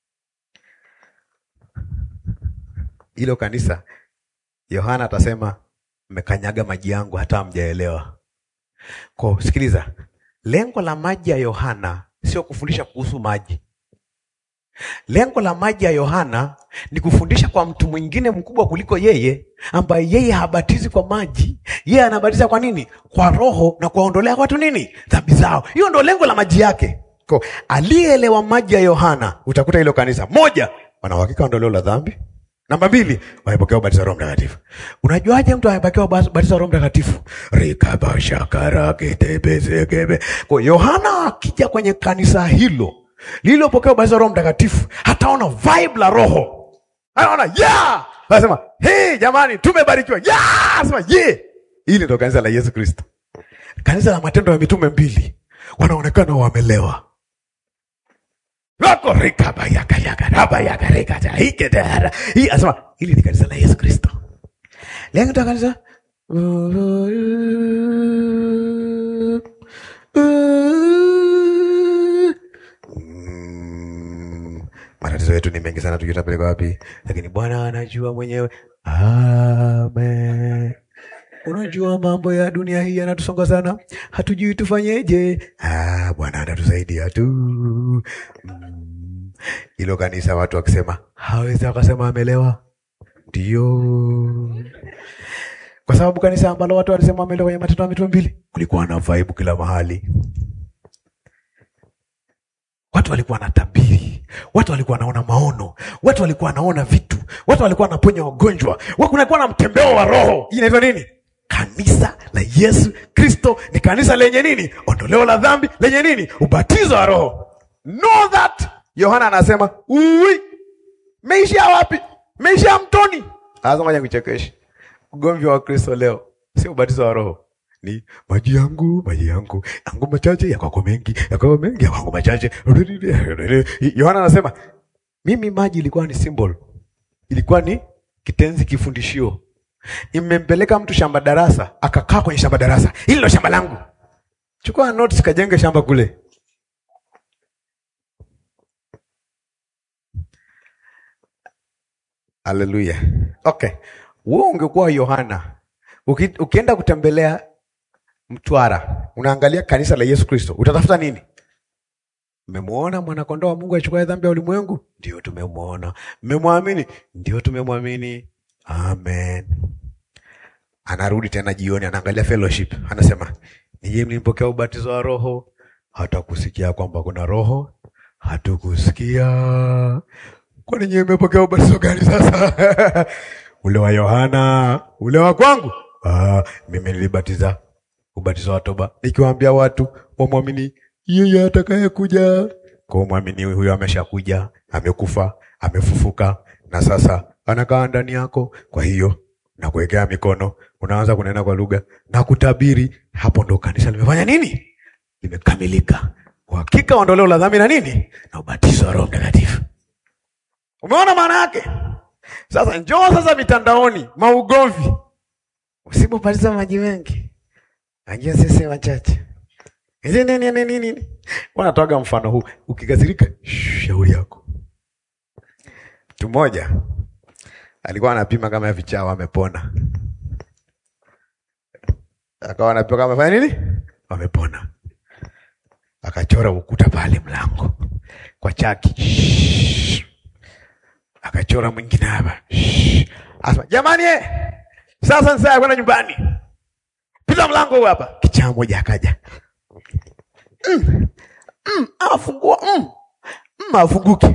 Hilo kanisa Yohana atasema mmekanyaga maji yangu hata hamjaelewa. Kwa sikiliza, lengo la maji ya Yohana sio kufundisha kuhusu maji. Lengo la maji ya Yohana ni kufundisha kwa mtu mwingine mkubwa kuliko yeye, ambaye yeye habatizi kwa maji, yeye anabatiza kwa nini? Kwa Roho na kuwaondolea watu nini? Dhambi zao. Hiyo ndo lengo la maji yake. Kwa aliyeelewa maji ya Yohana, utakuta hilo kanisa moja, wana uhakika ondoleo la dhambi. Namba mbili, wamepokea ubatizo wa Roho Mtakatifu. Unajuaje mtu amepokea ubatizo wa Roho Mtakatifu? rikabashakaraketebezekebe. Kwa Yohana akija kwenye kanisa hilo lililopokea ubatizo wa Roho Mtakatifu, hataona vibe la Roho, anaona yeah, anasema hey, jamani, tumebarikiwa yeah, anasema yeah. Hili ndo kanisa la Yesu Kristo, kanisa la Matendo ya Mitume mbili, wanaonekana wamelewa wako rikabayakayakarabayakarekataiketara hii anasema hili ni kanisa la Yesu Kristo. Lengo la kanisa Mm, matatizo yetu ni mengi sana, tujui tutapeleka wapi, lakini Bwana anajua mwenyewe. Amen. Unajua mambo ya dunia hii yanatusonga sana, hatujui tufanyeje. Ah, Bwana anatusaidia tu. Mm. Hilo kanisa watu wakisema hawezi wakasema amelewa, ndio kwa sababu kanisa ambalo watu walisema amelewa kwenye Matendo ya Mitume mbili, kulikuwa na vibe kila mahali. Watu walikuwa na tabiri, watu walikuwa wanaona maono, watu walikuwa wanaona vitu, watu walikuwa wanaponya wagonjwa, watu walikuwa na mtembeo wa Roho. Hii inaitwa nini? Kanisa la Yesu Kristo ni kanisa lenye nini? Ondoleo la dhambi, lenye nini? Ubatizo wa Roho. Know that. Yohana anasema ui, meishia wapi? Meishia mtoni. Sasa ngoja nikuchekeshe. Ugomvi wa Kristo leo sio ubatizo wa Roho, ni maji yangu, maji yangu, yangu machache, ya kwako mengi, ya kwako mengi, ya kwangu machache. Yohana anasema mimi maji ilikuwa ni symbol, ilikuwa ni kitenzi, kifundishio. Imempeleka mtu shamba darasa, akakaa kwenye shamba darasa, hili ndo shamba langu, chukua notes, kajenge shamba kule. Haleluya. Okay, wewe ungekuwa Yohana, uki, ukienda kutembelea Mtwara, unaangalia kanisa la Yesu Kristo, utatafuta nini? Mmemwona mwanakondoo wa Mungu achukua dhambi ya ulimwengu? Ndio tumemwona. Mmemwamini? Ndio tumemwamini. Amen. Anarudi tena jioni, anaangalia fellowship, anasema nije mlimpokea ubatizo wa Roho, hata kusikia kwamba kuna Roho hatukusikia. Kwani nyewe mmepokea ubatizo gani sasa? ule wa Yohana, ule wa kwangu? Ah, mimi nilibatiza ubatizo wa toba, nikiwaambia watu wamwamini yeye atakayekuja. Kwa mwamini huyo ameshakuja, amekufa, amefufuka na sasa anakaa ndani yako. Kwa hiyo na kuwekea mikono, unaanza kunena kwa lugha na kutabiri. Hapo ndo kanisa limefanya nini? Limekamilika. Uhakika ondoleo la dhambi na nini na ubatizo wa Roho Mtakatifu. Umeona maana yake? Sasa njoo sasa mitandaoni, maugomvi, usipobatiza maji mengi, najua sisi wachache Hizi nini nini nini? Wanatoaga mfano huu, ukikasirika shauri yako. Mtu mmoja alikuwa anapima kama vichawa amepona, akawa anapima kama amefanya nini, wamepona. Akachora ukuta pale mlango kwa chaki, akachora mwingine hapa, asema jamani, eh, sasa ni saa ya kwenda nyumbani, pita mlango huu hapa. Kichaa moja akaja Mm, mm, afungua mm, mm, afunguki.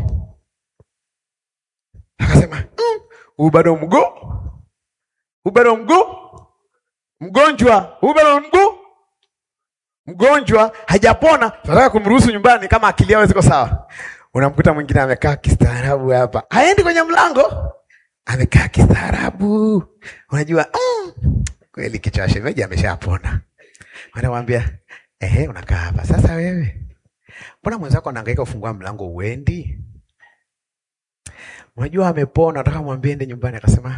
Akasema mm, huu bado mguu, huu bado mguu, mgonjwa, huu bado mguu, mgonjwa hajapona. Tunataka kumruhusu nyumbani kama akili yao ziko sawa. Unamkuta mwingine amekaa kistaarabu hapa, haendi kwenye mlango, amekaa kistaarabu. Unajua mm, kweli kichwa shemeji ameshapona. Wanamwambia Ehe, unakaa hapa sasa. Wewe mbona mwenzako anahangaika kufungua mlango uendi? Unajua amepona, nataka mwambie ende nyumbani. Akasema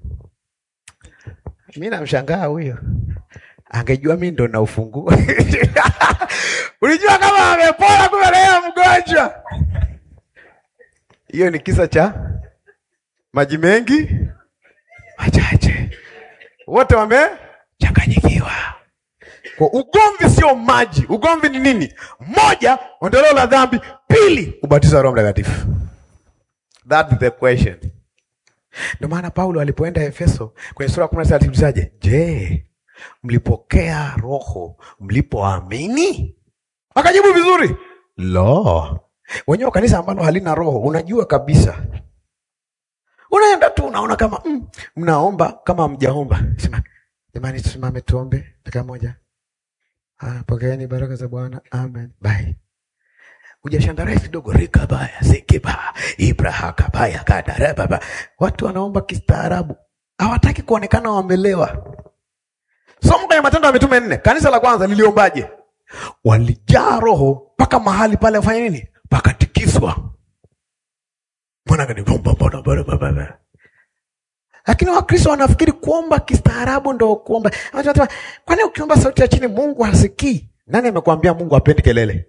mi namshangaa huyo, angejua mi ndo naufungua. Ulijua kama amepona, kumbe naye mgonjwa. Hiyo ni kisa cha maji mengi machache, wote wamechanganyikiwa. Kwa ugomvi sio maji. Ugomvi ni nini? Moja, ondoleo la dhambi; pili, ubatizo wa Roho Mtakatifu. That is the question. Ndio maana Paulo alipoenda Efeso kwenye sura ya kumi na sita aliulizaje? Je, mlipokea Roho mlipoamini? Akajibu vizuri, lo, wenyewe kanisa ambalo halina Roho, unajua kabisa, unaenda tu unaona kama mm, mnaomba kama mjaomba. Sema jamani, tusimame tuombe dakika moja. Ah, pokeeni baraka za Bwana. Amen. Bye. Ujashangarai kidogo rika baya sikiba ibraha kabaya kadara baba. Watu wanaomba kistaarabu. Hawataki kuonekana wamelewa. Somo kwenye Matendo ya Mitume nne. Kanisa la kwanza liliombaje? Walijaa roho mpaka mahali pale wafanya nini? Pakatikiswa. Mbona gani bomba mbona bora baba. Lakini Wakristo wanafikiri kuomba kistaarabu ndo kuomba. Wanasema, kwani ukiomba sauti ya chini Mungu hasikii? Nani amekwambia Mungu hapendi kelele?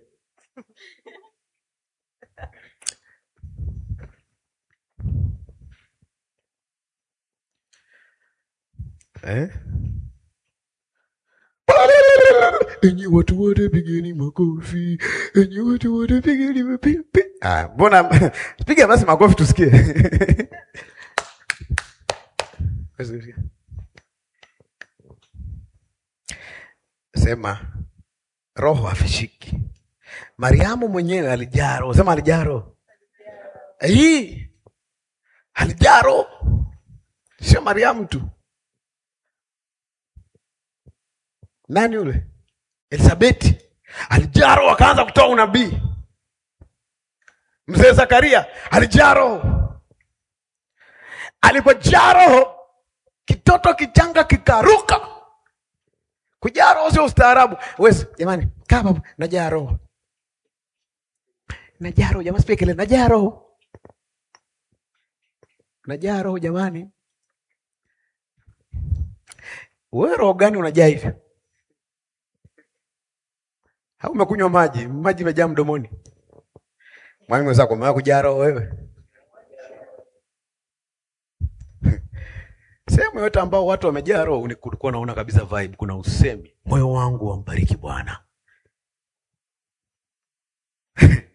Eh? Enyi watu wote pigeni makofi. Enyi watu wote pigeni mapipi. Ah, mbona piga basi makofi tusikie. Sema roho hafishiki. Mariamu mwenyewe alijaa roho. Sema alijaa roho. Hii alijaa roho, sio Mariamu tu. Nani yule? Elisabeti alijaa roho, akaanza kutoa unabii. Mzee Zakaria alijaa roho. Alipojaa roho, kitoto kichanga kikaruka. Kujaa roho sio ustaarabu. Wewe jamani, kaa hapo, najaa roho, najaa roho. Jamaa sipie kelele, najaa roho, najaa roho. Jamani, wewe roho gani unajaa hivi? Au umekunywa maji, maji imejaa mdomoni? Mwalimu wenzako umewahi kujaa roho wewe? Sehemu yote ambao watu wamejaa roho, ulikuwa unaona kabisa vibe, kuna usemi, moyo wangu wambariki Bwana.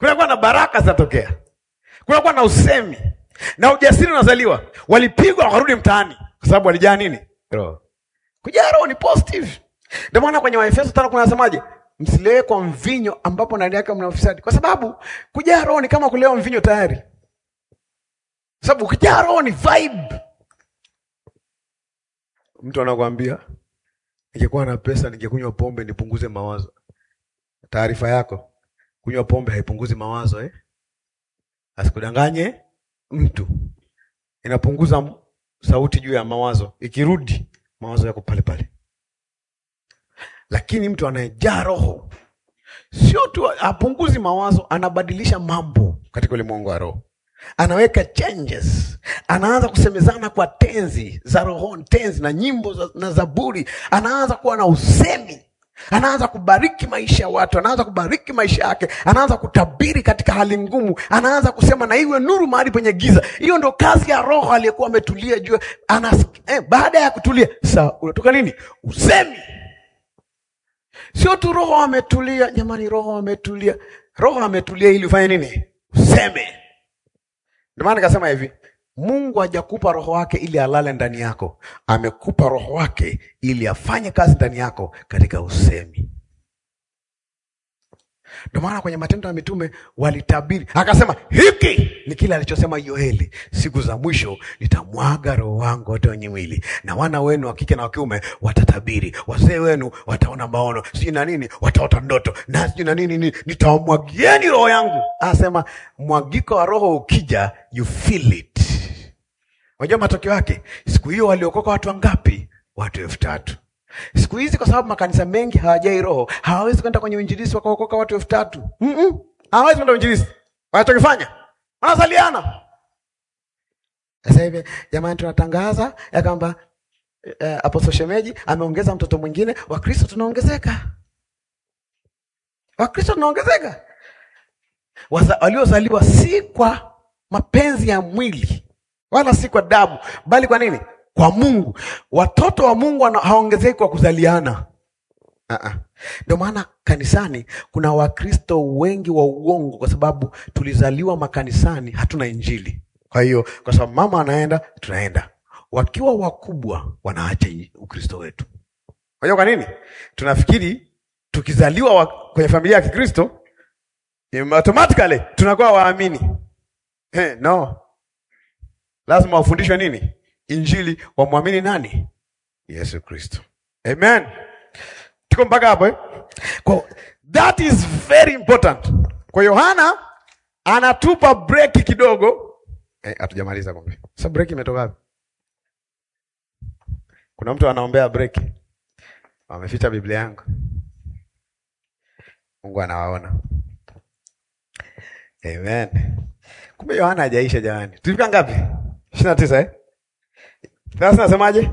kunakuwa na baraka zinatokea, kunakuwa na usemi na ujasiri unazaliwa. Walipigwa wakarudi mtaani kwa sababu walijaa nini? Roho. Kujaa Roho ni positive. Ndio maana kwenye Waefeso tano kuna nasemaje? Msilewe kwa mvinyo ambapo ndani yake mna ufisadi, kwa sababu kujaa Roho ni kama kulewa mvinyo tayari, sababu ukijaa Roho ni vibe. Mtu anakuambia ningekuwa na pesa ningekunywa pombe nipunguze mawazo. Taarifa yako, kunywa pombe haipunguzi mawazo eh? Asikudanganye mtu, inapunguza m- sauti juu ya mawazo, ikirudi mawazo yako pale pale. Lakini mtu anayejaa Roho sio tu apunguzi mawazo, anabadilisha mambo katika ulimwengu wa roho, anaweka changes, anaanza kusemezana kwa tenzi za rohoni, tenzi na nyimbo za, na zaburi, anaanza kuwa na usemi, anaanza kubariki maisha ya watu, anaanza kubariki maisha yake, anaanza kutabiri katika hali ngumu, anaanza kusema na iwe nuru mahali penye giza. Hiyo ndo kazi ya Roho aliyekuwa ametulia juu. Anas, eh, baada ya kutulia sasa unatoka nini? Usemi. Sio tu roho ametulia, jamani, roho ametulia. Roho ametulia ili ufanye nini? Useme. Ndio maana nikasema hivi, Mungu hajakupa roho wake ili alale ndani yako, amekupa roho wake ili afanye kazi ndani yako katika usemi. Ndio maana kwenye Matendo ya Mitume walitabiri, akasema hiki ni kile alichosema Yoeli, siku za mwisho nitamwaga roho wangu wote wenye mwili, na wana wenu wa kike na wa kiume watatabiri, wazee wenu wataona maono, sijui na nini, wataota ndoto na sijui na nini, nini, nitawamwagieni roho yangu. Anasema mwagiko wa roho ukija, you feel it. Unajua matokeo yake, siku hiyo waliokoka watu wangapi? Watu elfu tatu. Siku hizi kwa sababu makanisa mengi hawajai roho, hawawezi kwenda kwenye uinjilisi wakaokoka watu elfu tatu. Mm-mm. Hawawezi kwenda uinjilisi. Wanachokifanya wanazaliana. Sasa hivi jamani, tunatangaza ya kwamba eh, Apostle Shemeji ameongeza mtoto mwingine. Wakristo tunaongezeka, Wakristo tunaongezeka, Waza- waliozaliwa si kwa mapenzi ya mwili wala si kwa damu, bali kwa nini? Kwa Mungu. Watoto wa Mungu wana- hawaongezeki kwa kuzaliana. Ah-ah. Ndio maana kanisani kuna Wakristo wengi wa uongo, kwa sababu tulizaliwa makanisani, hatuna Injili. Kwa hiyo, kwa sababu mama anaenda, tunaenda. Wakiwa wakubwa, wanaacha i- Ukristo wetu. Unajua kwa nini? Tunafikiri tukizaliwa wa, kwenye familia ya Kikristo im- automatically tunakuwa waamini. Eh, no, lazima wafundishwe nini? Injili, wamwamini nani? Yesu Kristo. Amen. Tuko mpaka hapo eh? Kwa, that is very important. Kwa Yohana anatupa breki kidogo. Eh, hatujamaliza kumbe. Sasa breki imetoka wapi? Kuna mtu anaombea breki. Wameficha Biblia yangu. Mungu anawaona. Amen. Kumbe Yohana hajaisha jamani. Tulifika ngapi? 29 eh? Sasa nasemaje?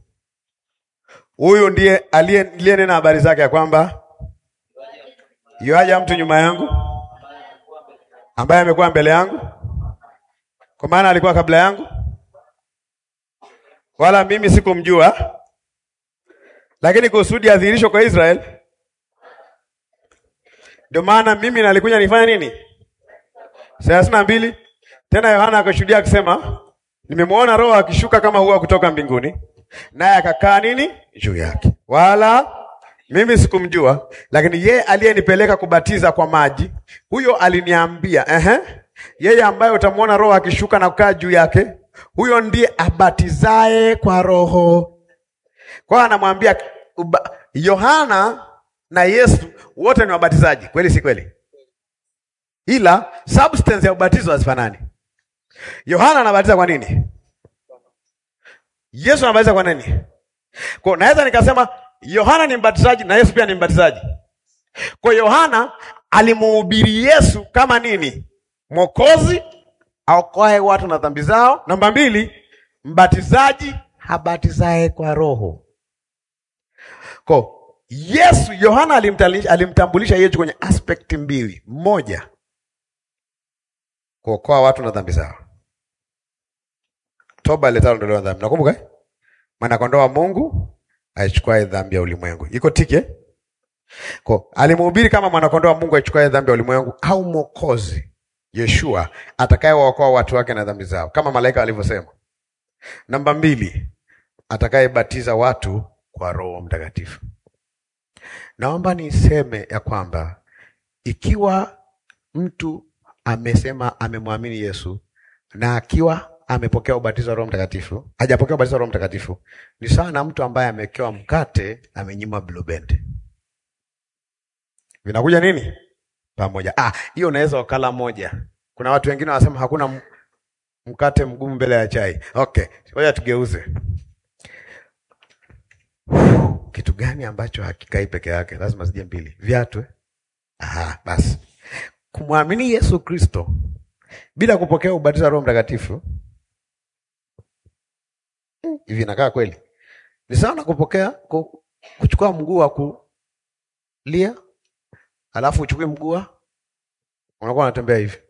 Huyu ndiye aliye aliyenena habari zake ya kwamba yuaja mtu nyuma yangu ambaye amekuwa mbele yangu, kwa maana alikuwa kabla yangu, wala mimi sikumjua, lakini kusudi adhihirishwe kwa Israeli. Ndio maana mimi nalikuja nifanya nini? thelathini na mbili. Tena Yohana akashuhudia akisema, nimemwona Roho akishuka kama hua kutoka mbinguni, naye akakaa nini juu yake, wala mimi sikumjua, lakini yeye aliyenipeleka kubatiza kwa maji, huyo aliniambia, ehe, yeye ambaye utamwona Roho akishuka na kukaa juu yake, huyo ndiye abatizaye kwa Roho. Kwa hiyo anamwambia uba- Yohana na Yesu wote ni wabatizaji, kweli si kweli? Ila substance ya ubatizo hazifanani. Yohana anabatiza kwa nini? Yesu anabatiza kwa nini? Kwa naweza nikasema Yohana ni mbatizaji na Yesu pia ni mbatizaji. Kwa Yohana alimuhubiri Yesu kama nini? Mwokozi aokoae watu na dhambi zao. Namba mbili, mbatizaji habatizaye kwa Roho. Kwa Yesu, Yohana alimtali- alimtambulisha Yesu kwenye aspect mbili. Moja, kuokoa watu na dhambi zao. Toba iletalo ondoleo la dhambi. Nakumbuka eh? Mwana kondoo wa Mungu aichukuae dhambi ya ulimwengu. Iko tiki eh? Kwa alimhubiri kama mwanakondoo wa Mungu aichukae dhambi ya ulimwengu, au mwokozi Yeshua atakayewaokoa watu wake na dhambi zao, kama malaika alivyosema. Namba mbili, atakayebatiza watu kwa Roho Mtakatifu. Naomba niseme ya kwamba ikiwa mtu amesema amemwamini Yesu na akiwa amepokea ubatizo wa Roho Mtakatifu, hajapokea ubatizo wa Roho Mtakatifu, ni sawa na mtu ambaye amewekewa mkate amenyima Blue Band. Vinakuja nini pamoja? Ah, hiyo unaweza ukala moja. Kuna watu wengine wanasema hakuna m- mkate mgumu mbele ya chai. Okay, ngoja tugeuze. Kitu gani ambacho hakikai peke yake? Lazima zije mbili. Viatu. eh? Aha, basi kumwamini Yesu Kristo bila kupokea ubatizo wa Roho Mtakatifu hmm, hivi inakaa kweli? Ni sawa na kupokea ku, kuchukua mguu wa kulia alafu uchukue mguu wa unakuwa unatembea hivi.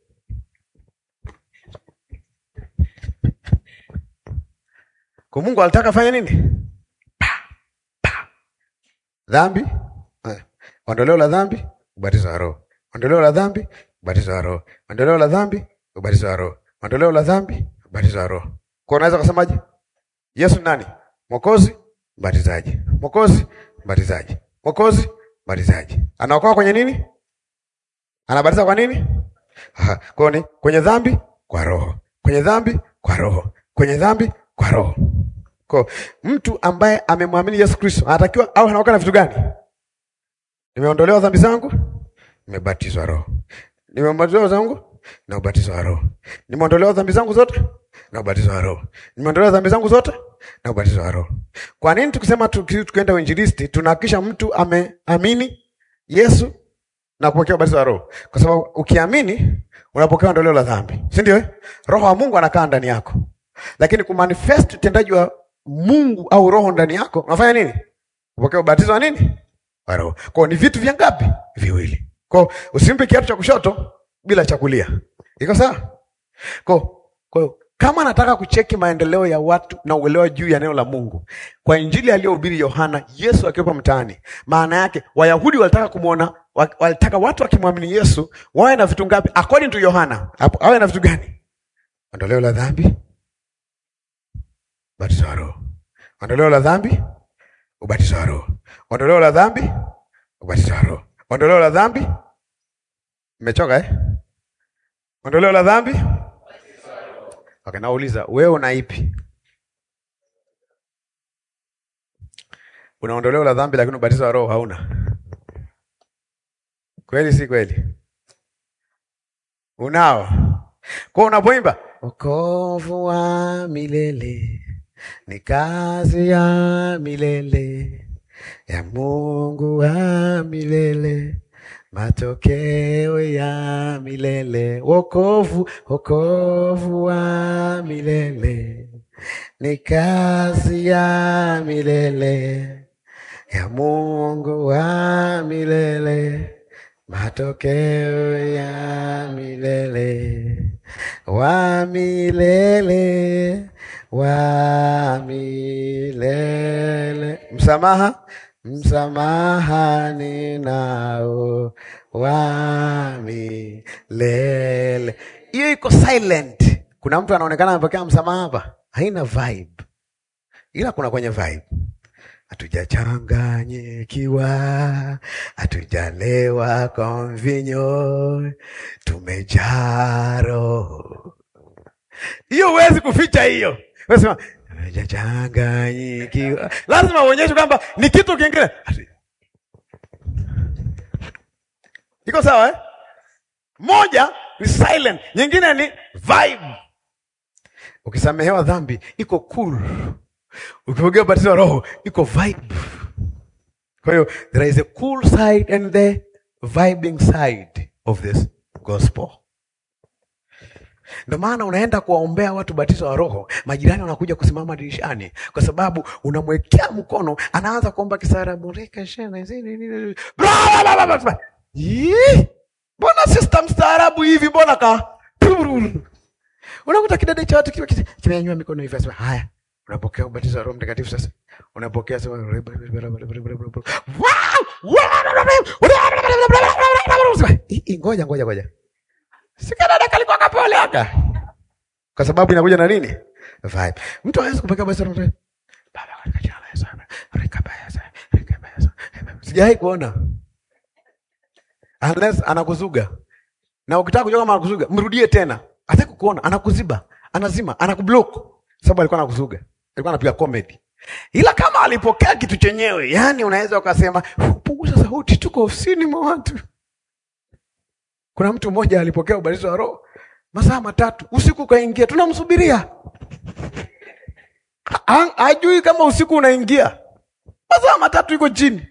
Kwa Mungu alitaka fanya nini? Pa, pa. Dhambi, eh, ondoleo la dhambi, ubatizo wa Roho. Ondoleo la dhambi, ubatizo wa Roho. Ondoleo la dhambi, ubatizo wa Roho. Ondoleo la dhambi, ubatizo wa Roho. Kwa unaweza kusemaje? Yesu ni nani? Mwokozi, mbatizaji. Mwokozi, mbatizaji. Mwokozi, mbatizaji. Anaokoa kwenye nini? Anabatiza kwa nini? Aha, kwa ni kwenye dhambi kwa roho. Kwenye dhambi kwa roho. Kwenye dhambi kwa roho. Kwa mtu ambaye amemwamini Yesu Kristo anatakiwa au anaokoka na vitu gani? Nimeondolewa dhambi zangu, nimebatizwa roho. Nimeondolewa zangu na ubatizo wa roho. Nimeondolewa dhambi zangu zote na ubatizo wa roho. Nimeondolewa dhambi zangu zote na ubatizo wa roho. Kwa nini tukisema tuki- tukienda uinjilisti tunahakikisha mtu ameamini Yesu na kupokea ubatizo wa roho? Kwa sababu ukiamini unapokea ondoleo la dhambi, si ndio? eh? Roho wa Mungu anakaa ndani yako, lakini kumanifest utendaji wa Mungu au roho ndani yako unafanya nini? Kupokea ubatizo wa nini? Wa roho. Kwa hiyo ni vitu vya ngapi? Viwili. Kwa hiyo usimpe kiatu cha kushoto bila cha kulia. Iko sawa? Kwa kwa hiyo kama nataka kucheki maendeleo ya watu na uelewa juu ya neno la Mungu kwa injili aliyohubiri Yohana, Yesu akiwepo mtaani, maana yake Wayahudi walitaka kumwona, wa- walitaka watu wakimwamini Yesu wawe na vitu ngapi? According to Yohana, hapo awe na vitu gani? Ondoleo la dhambi, ubatizo wa Roho. Ondoleo la dhambi, ubatizo wa Roho. Ondoleo la dhambi, ubatizo wa Roho. Ondoleo la dhambi, mmechoka eh? Ondoleo la dhambi Okay, nauliza wewe una ipi? Una ondoleo la dhambi lakini ubatizo wa roho hauna. Kweli si kweli? Unao. Kwa unapoimba wokovu wa milele ni kazi ya milele ya Mungu wa milele matokeo ya milele, wokovu, wokovu wa milele ni kazi ya milele ya Mungu wa milele, matokeo ya milele, wa milele, wa milele, msamaha msamaha ninao wa milele. Hiyo iko silent. Kuna mtu anaonekana amepokea msamaha hapa, haina vibe, ila kuna kwenye vibe. Hatujachanganyikiwa, hatujalewa kwa mvinyo, tumejaa Roho. Hiyo huwezi kuficha hiyo. Wewe sema hatujachanganyikiwa, lazima uonyeshe kwamba ni kitu kingine. Iko sawa eh? Moja ni silent, nyingine ni vibe. Ukisamehewa dhambi iko cool, ukipokea ubatizo wa Roho iko vibe. Kwa hiyo there is a cool side and the vibing side of this gospel. Ndio maana unaenda kuwaombea watu batizo wa Roho, majirani wanakuja kusimama dirishani, kwa sababu unamwekea mkono, anaanza kuomba kisarabu reka shena zini nini bla bla bla bla bla. Yee! Mbona sister mstaarabu hivi? Mbona ka unakuta kidede cha watu kiwa kimenyanyua mikono hivi, asema haya, unapokea ubatizo wa Roho Mtakatifu. Sasa unapokea sema Hii- hii, ngoja ngoja ngoja, sikadada kalikuwa kapole aka, kwa sababu inakuja na nini vibe. Mtu hawezi kupokea ubatizo wa Roho Mtakatifu. Baba, katika jina la Yesu, rekebeza, rekebeza. Sijawahi kuona unless anakuzuga na ukitaka kujua kama anakuzuga mrudie tena, hataki kukuona, anakuziba, anazima, anakublock sababu alikuwa anakuzuga, alikuwa anapiga comedy. Ila kama alipokea kitu chenyewe, yani unaweza ukasema punguza sauti, tuko ofisini mwa watu. Kuna mtu mmoja alipokea ubatizo wa Roho masaa matatu, usiku ukaingia, tunamsubiria Ha- ha- hajui kama usiku unaingia, masaa matatu iko chini,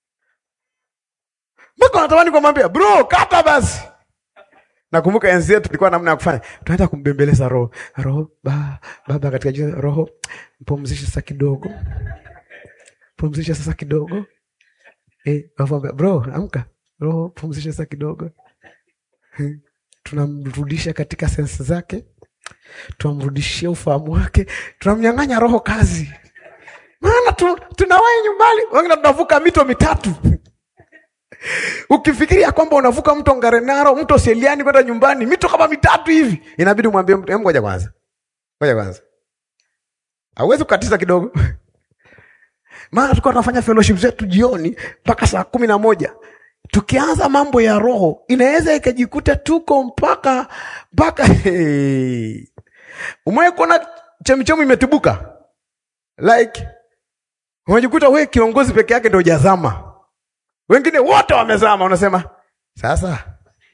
mpaka unatamani kumwambia bro, kata basi. Nakumbuka enzi yetu tulikuwa namna ya kufanya, tunaenda kumbembeleza roho roho ba, baba katika jina roho, mpumzishe sasa kidogo, pumzisha sasa kidogo eh, wafamba, bro amka, roho pumzisha sasa kidogo Eh, tunamrudisha katika sensi zake, tunamrudishia ufahamu wake, tunamnyang'anya roho kazi, maana tu, tunawahi nyumbani, wengine tunavuka mito mitatu Ukifikiria kwamba unavuka mto Ngarenaro, mto Seliani kwenda nyumbani, mito kama mitatu hivi, inabidi umwambie mtu, hebu ngoja kwanza, ngoja kwanza, hauwezi kukatiza kidogo maana tulikuwa tunafanya fellowship zetu jioni mpaka saa kumi na moja tukianza mambo ya roho inaweza ikajikuta tuko mpaka mpaka hey. Umewahi kuona chemichemi imetubuka like unajikuta we kiongozi peke yake ndio hujazama wengine wote wamezama, unasema sasa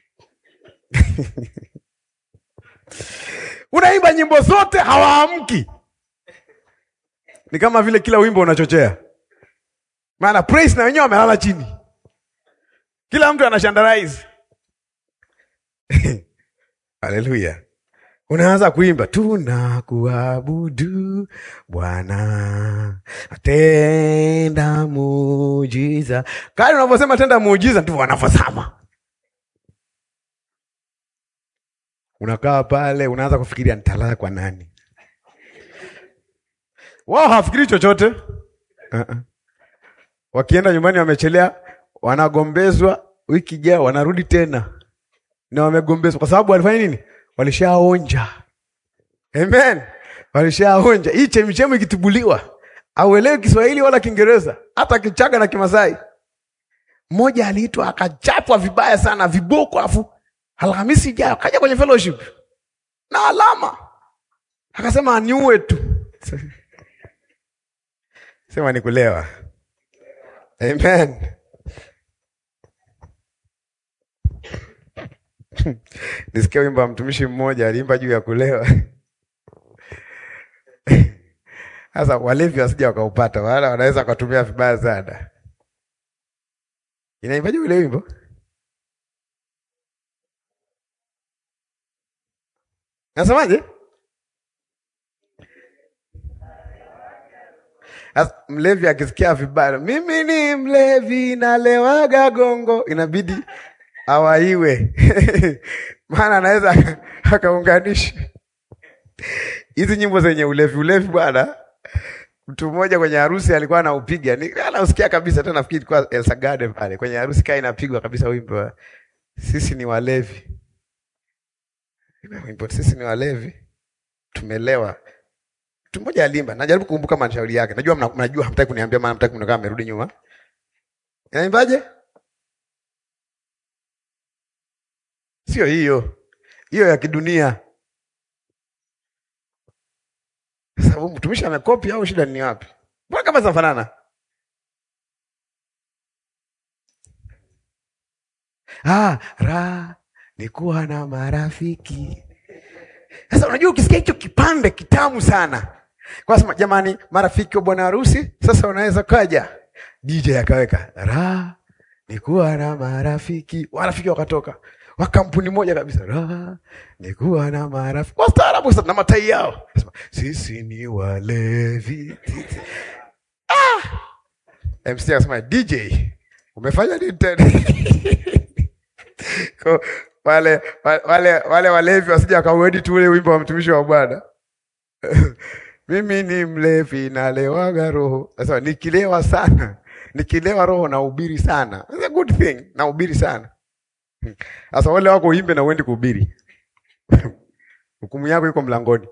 unaimba nyimbo zote hawaamki. Ni kama vile kila wimbo unachochea, maana praise na wenyewe wamelala chini, kila mtu anashandarize haleluya. Unaanza kuimba tunakuabudu Bwana, tenda muujiza. Kali unavyosema tenda muujiza, ndivyo wanavyosema. Unakaa pale, unaanza kufikiria nitalala kwa nani? Wao hawafikiri chochote. Uh-uh. Wakienda nyumbani wamechelea, wanagombezwa, wiki ijayo wanarudi tena na wamegombezwa, kwa sababu walifanya nini? Walishaonja. Amen, walishaonja. Hii chemichemi ikitibuliwa, auelewi Kiswahili wala Kiingereza, hata Kichaga na Kimasai. Mmoja aliitwa akachapwa vibaya sana, viboko, afu Alhamisi ijayo akaja kwenye fellowship na alama, akasema aniue tu. Sema ni kulewa. Amen. Nisikia wimbo wa mtumishi mmoja aliimba juu ya kulewa. Sasa walevi wasija wakaupata, wala wanaweza wakatumia vibaya sana. Inaimbaje ule wimbo? Nasemaje? Sasa mlevi akisikia vibaya, mimi ni mlevi nalewaga gongo, inabidi awaiwe maana anaweza akaunganisha hizi nyimbo zenye ulevi ulevi. Bwana, mtu mmoja kwenye harusi alikuwa anaupiga, ni anausikia kabisa. Tena nafikiri ilikuwa Elsa Garden pale kwenye harusi, kaa inapigwa kabisa wimbo wa sisi ni walevi, wimbo sisi ni walevi, tumelewa. Mtu mmoja alimba, najaribu kukumbuka mashauri yake. Najua mna- mnajua, hamtaki kuniambia, maana hamtaki mnakaa amerudi nyuma. Inaimbaje? Sio hiyo, hiyo ya kidunia. Sababu mtumishi amekopi au shida ni wapi? Mbona kama zinafanana? Ah, ra ni kuwa na marafiki. Sasa unajua ukisikia hicho kipande kitamu sana. Kwa sema jamani, marafiki wa bwana harusi, sasa unaweza kaja. DJ akaweka ra ni kuwa na marafiki. Marafiki wakatoka wa kampuni moja kabisa, ra ni kuwa na marafiki wastaarabu sana na matai yao, Sema, sisi ni walevi. Ah! MC akasema DJ, umefanya nini tena? Kwa wale wale wale walevi wasija wakauedi tu ule wimbo wa mtumishi wa Bwana. mimi ni mlevi nalewaga roho. Sasa nikilewa sana, nikilewa roho nahubiri sana. It's a good thing, nahubiri sana. Sasa wale wako uimbe na uendi kuhubiri, hukumu yako iko mlangoni.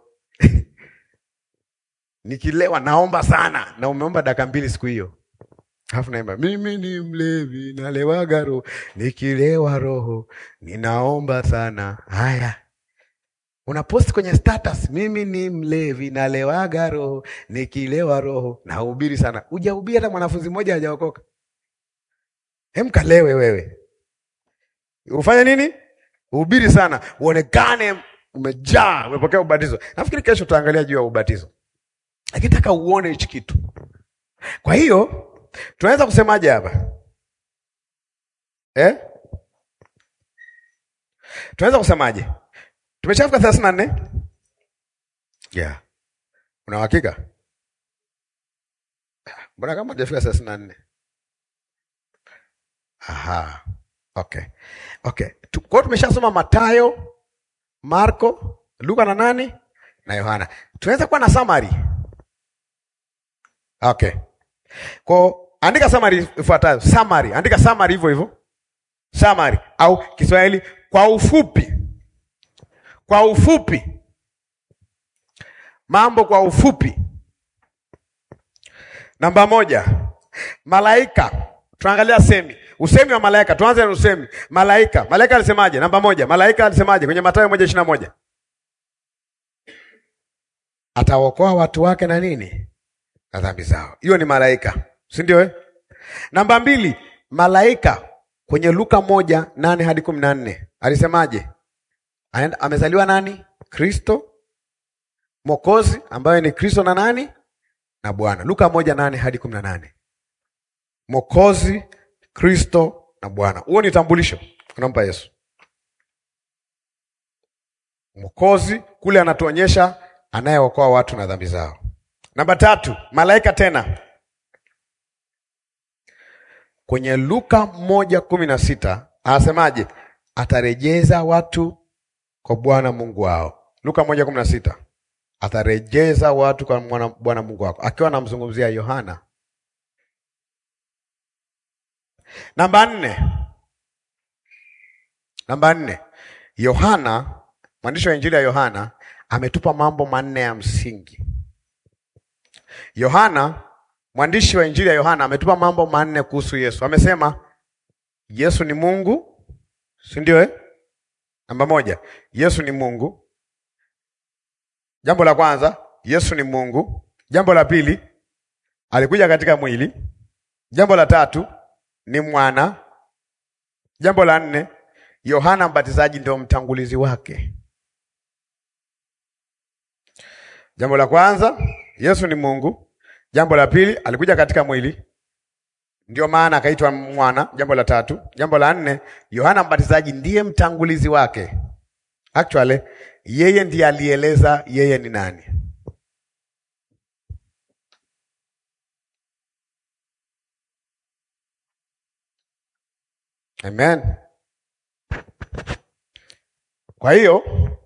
Nikilewa naomba sana, na umeomba dakika mbili siku hiyo, alafu naimba mimi ni mlevi nalewaga roho, nikilewa roho ninaomba sana. Haya, unaposti kwenye status, mimi ni mlevi nalewaga roho, nikilewa roho nahubiri sana. Hujahubiri hata mwanafunzi mmoja hajaokoka. Hem, kalewe wewe, ufanye nini? Uhubiri sana, uonekane umejaa, umepokea ubatizo. Nafikiri kesho tutaangalia juu ya ubatizo, lakini nataka uone hichi kitu. Kwa hiyo tunaweza kusemaje hapa eh? Tunaweza kusemaje? Tumeshafika thelathini na nne. Yeah, una uhakika? Mbona kama hajafika thelathini na nne? Aha, okay, okay. Tu- Kwa hiyo tumeshasoma Mathayo, Marko, Luka na nani na Yohana. Tunaweza kuwa na summary. Okay. Kwa andika summary ifuatayo. Summary, andika summary hivyo hivyo. Summary au Kiswahili kwa ufupi. Kwa ufupi. Mambo kwa ufupi. Namba moja. Malaika. Tuangalia semi. Usemi wa malaika. Tuanze na usemi. Malaika. Malaika alisemaje? Namba moja. Malaika alisemaje kwenye Mathayo moja ishirini na moja? Atawaokoa watu wake na nini? Na dhambi zao. Hiyo ni malaika, si ndio eh? Namba mbili, malaika kwenye Luka moja nane hadi kumi na nne alisemaje? Anaenda- Amezaliwa nani? Kristo Mwokozi, ambaye ni Kristo na nani na Bwana. Luka moja nane hadi kumi na nane Mwokozi, Kristo na Bwana. Huo ni tambulisho unampa Yesu. Mwokozi kule anatuonyesha anayeokoa watu na dhambi zao. Namba tatu, malaika tena kwenye Luka moja kumi na sita anasemaje? Atarejeza watu kwa Bwana Mungu wao. Luka moja kumi na sita atarejeza watu kwa mwana- Bwana Mungu wako, akiwa anamzungumzia Yohana. Namba nne, namba nne, Yohana mwandishi wa Injili ya Yohana ametupa mambo manne ya msingi. Yohana mwandishi wa Injili ya Yohana ametupa mambo manne kuhusu Yesu. Amesema Yesu ni Mungu, si ndio eh? Namba moja, Yesu ni Mungu. Jambo la kwanza, Yesu ni Mungu. Jambo la pili, alikuja katika mwili. Jambo la tatu, ni mwana. Jambo la nne, Yohana Mbatizaji ndio mtangulizi wake. Jambo la kwanza, Yesu ni Mungu. Jambo la pili, alikuja katika mwili, ndio maana akaitwa mwana. Jambo la tatu, jambo la nne, Yohana Mbatizaji ndiye mtangulizi wake. Actually, yeye ndiye alieleza yeye ni nani. Amen. Kwa hiyo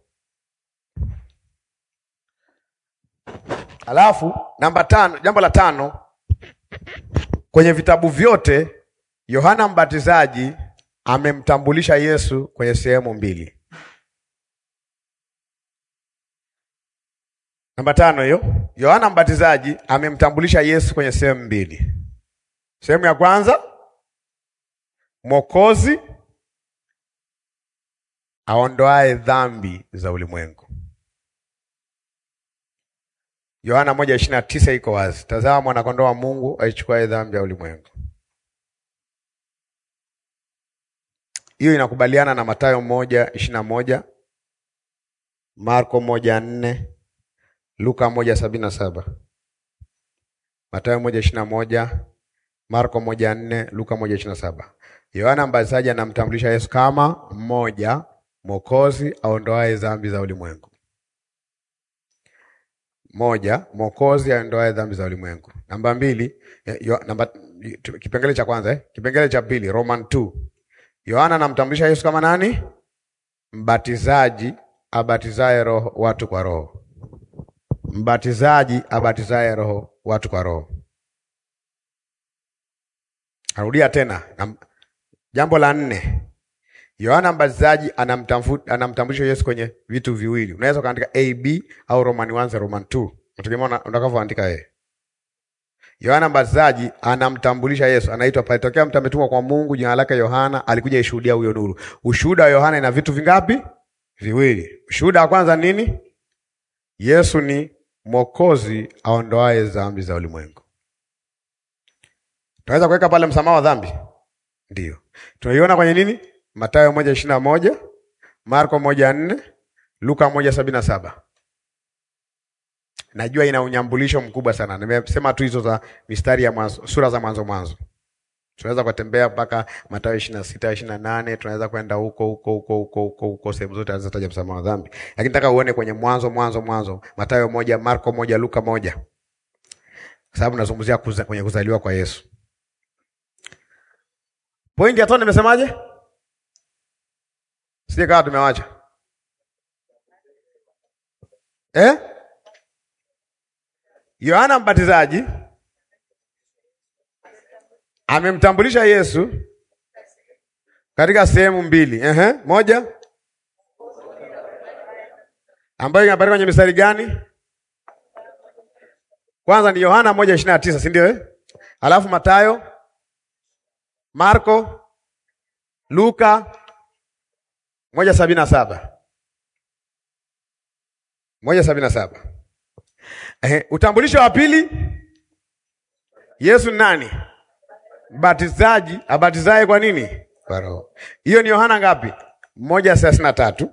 Alafu namba tano, jambo la tano, kwenye vitabu vyote Yohana Mbatizaji amemtambulisha Yesu kwenye sehemu mbili. Namba tano hiyo, Yohana Mbatizaji amemtambulisha Yesu kwenye sehemu mbili. Sehemu ya kwanza, Mwokozi aondoae dhambi za ulimwengu. Yohana moja ishirini na tisa iko wazi, tazama mwanakondoo wa Mungu aichukuae dhambi ya ulimwengu. Hiyo inakubaliana na Mathayo moja ishirini na moja Marko moja nne Luka moja sabini na saba Mathayo moja ishirini na moja Marko moja nne Luka moja ishirini na saba Yohana Mbatizaji anamtambulisha Yesu kama mmoja Mwokozi aondoae dhambi za ulimwengu. Moja, Mwokozi aondoae dhambi za ulimwengu. Namba mbili, yo, namba, kipengele cha kwanza eh? Kipengele cha pili, Roman 2. Yohana anamtambulisha Yesu kama nani? Mbatizaji abatizaye roho watu kwa roho. mbatizaji abatizaye roho watu kwa roho. Narudia tena na, jambo la nne, Yohana Mbatizaji anamtamfu- anamtambulisha Yesu kwenye vitu viwili. Unaweza ukaandika AB au Roman 1 Roman 2, nategemea una- utakavyoandika wewe. Yohana Mbatizaji anamtambulisha Yesu, anaitwa palitokea mtu ametumwa kwa Mungu, jina lake Yohana, alikuja ishuhudia huyo nuru. Ushuhuda wa Yohana ina vitu vingapi? Viwili. Ushuhuda wa kwanza ni nini? Yesu ni mwokozi aondoaye dhambi za ulimwengu. Tunaweza kuweka pale msamaha wa dhambi, ndio tunaiona kwenye nini? Mathayo moja ishirini na moja Marko moja nne Luka moja sabini na saba Najua ina unyambulisho mkubwa sana. Nimesema tu hizo za mistari ya mwanzo, sura za mwanzo mwanzo. Tunaweza kutembea mpaka Mathayo ishirini na sita ishirini na nane tunaweza kwenda huko huko huko huko huko huko sehemu zote alizotaja msamaha wa dhambi, lakini nataka uone kwenye mwanzo mwanzo mwanzo, Mathayo moja Marko moja Luka moja kwa sababu nazungumzia kuza, kwenye kuzaliwa kwa Yesu. Pointi ya tano nimesemaje? Sije kawa tumewacha eh? Yohana Mbatizaji amemtambulisha Yesu katika sehemu mbili. Ehe, moja ambayo inapatikana kwenye mistari gani? Kwanza ni Yohana moja ishirini na tisa si ndio eh? Alafu Matayo, Marko, Luka moja sabini na saba moja sabini na saba. Ehe, utambulisho wa pili, Yesu ni nani? Mbatizaji abatizaye kwa nini? Kwa Roho. Hiyo ni Yohana ngapi? moja thelathini na tatu.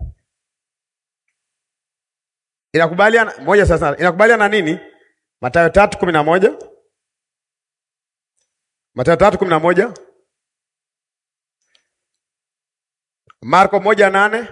Inakubaliana moja thelathini inakubaliana na nini? Mathayo tatu kumi na moja Mathayo tatu kumi na moja Marko moja nane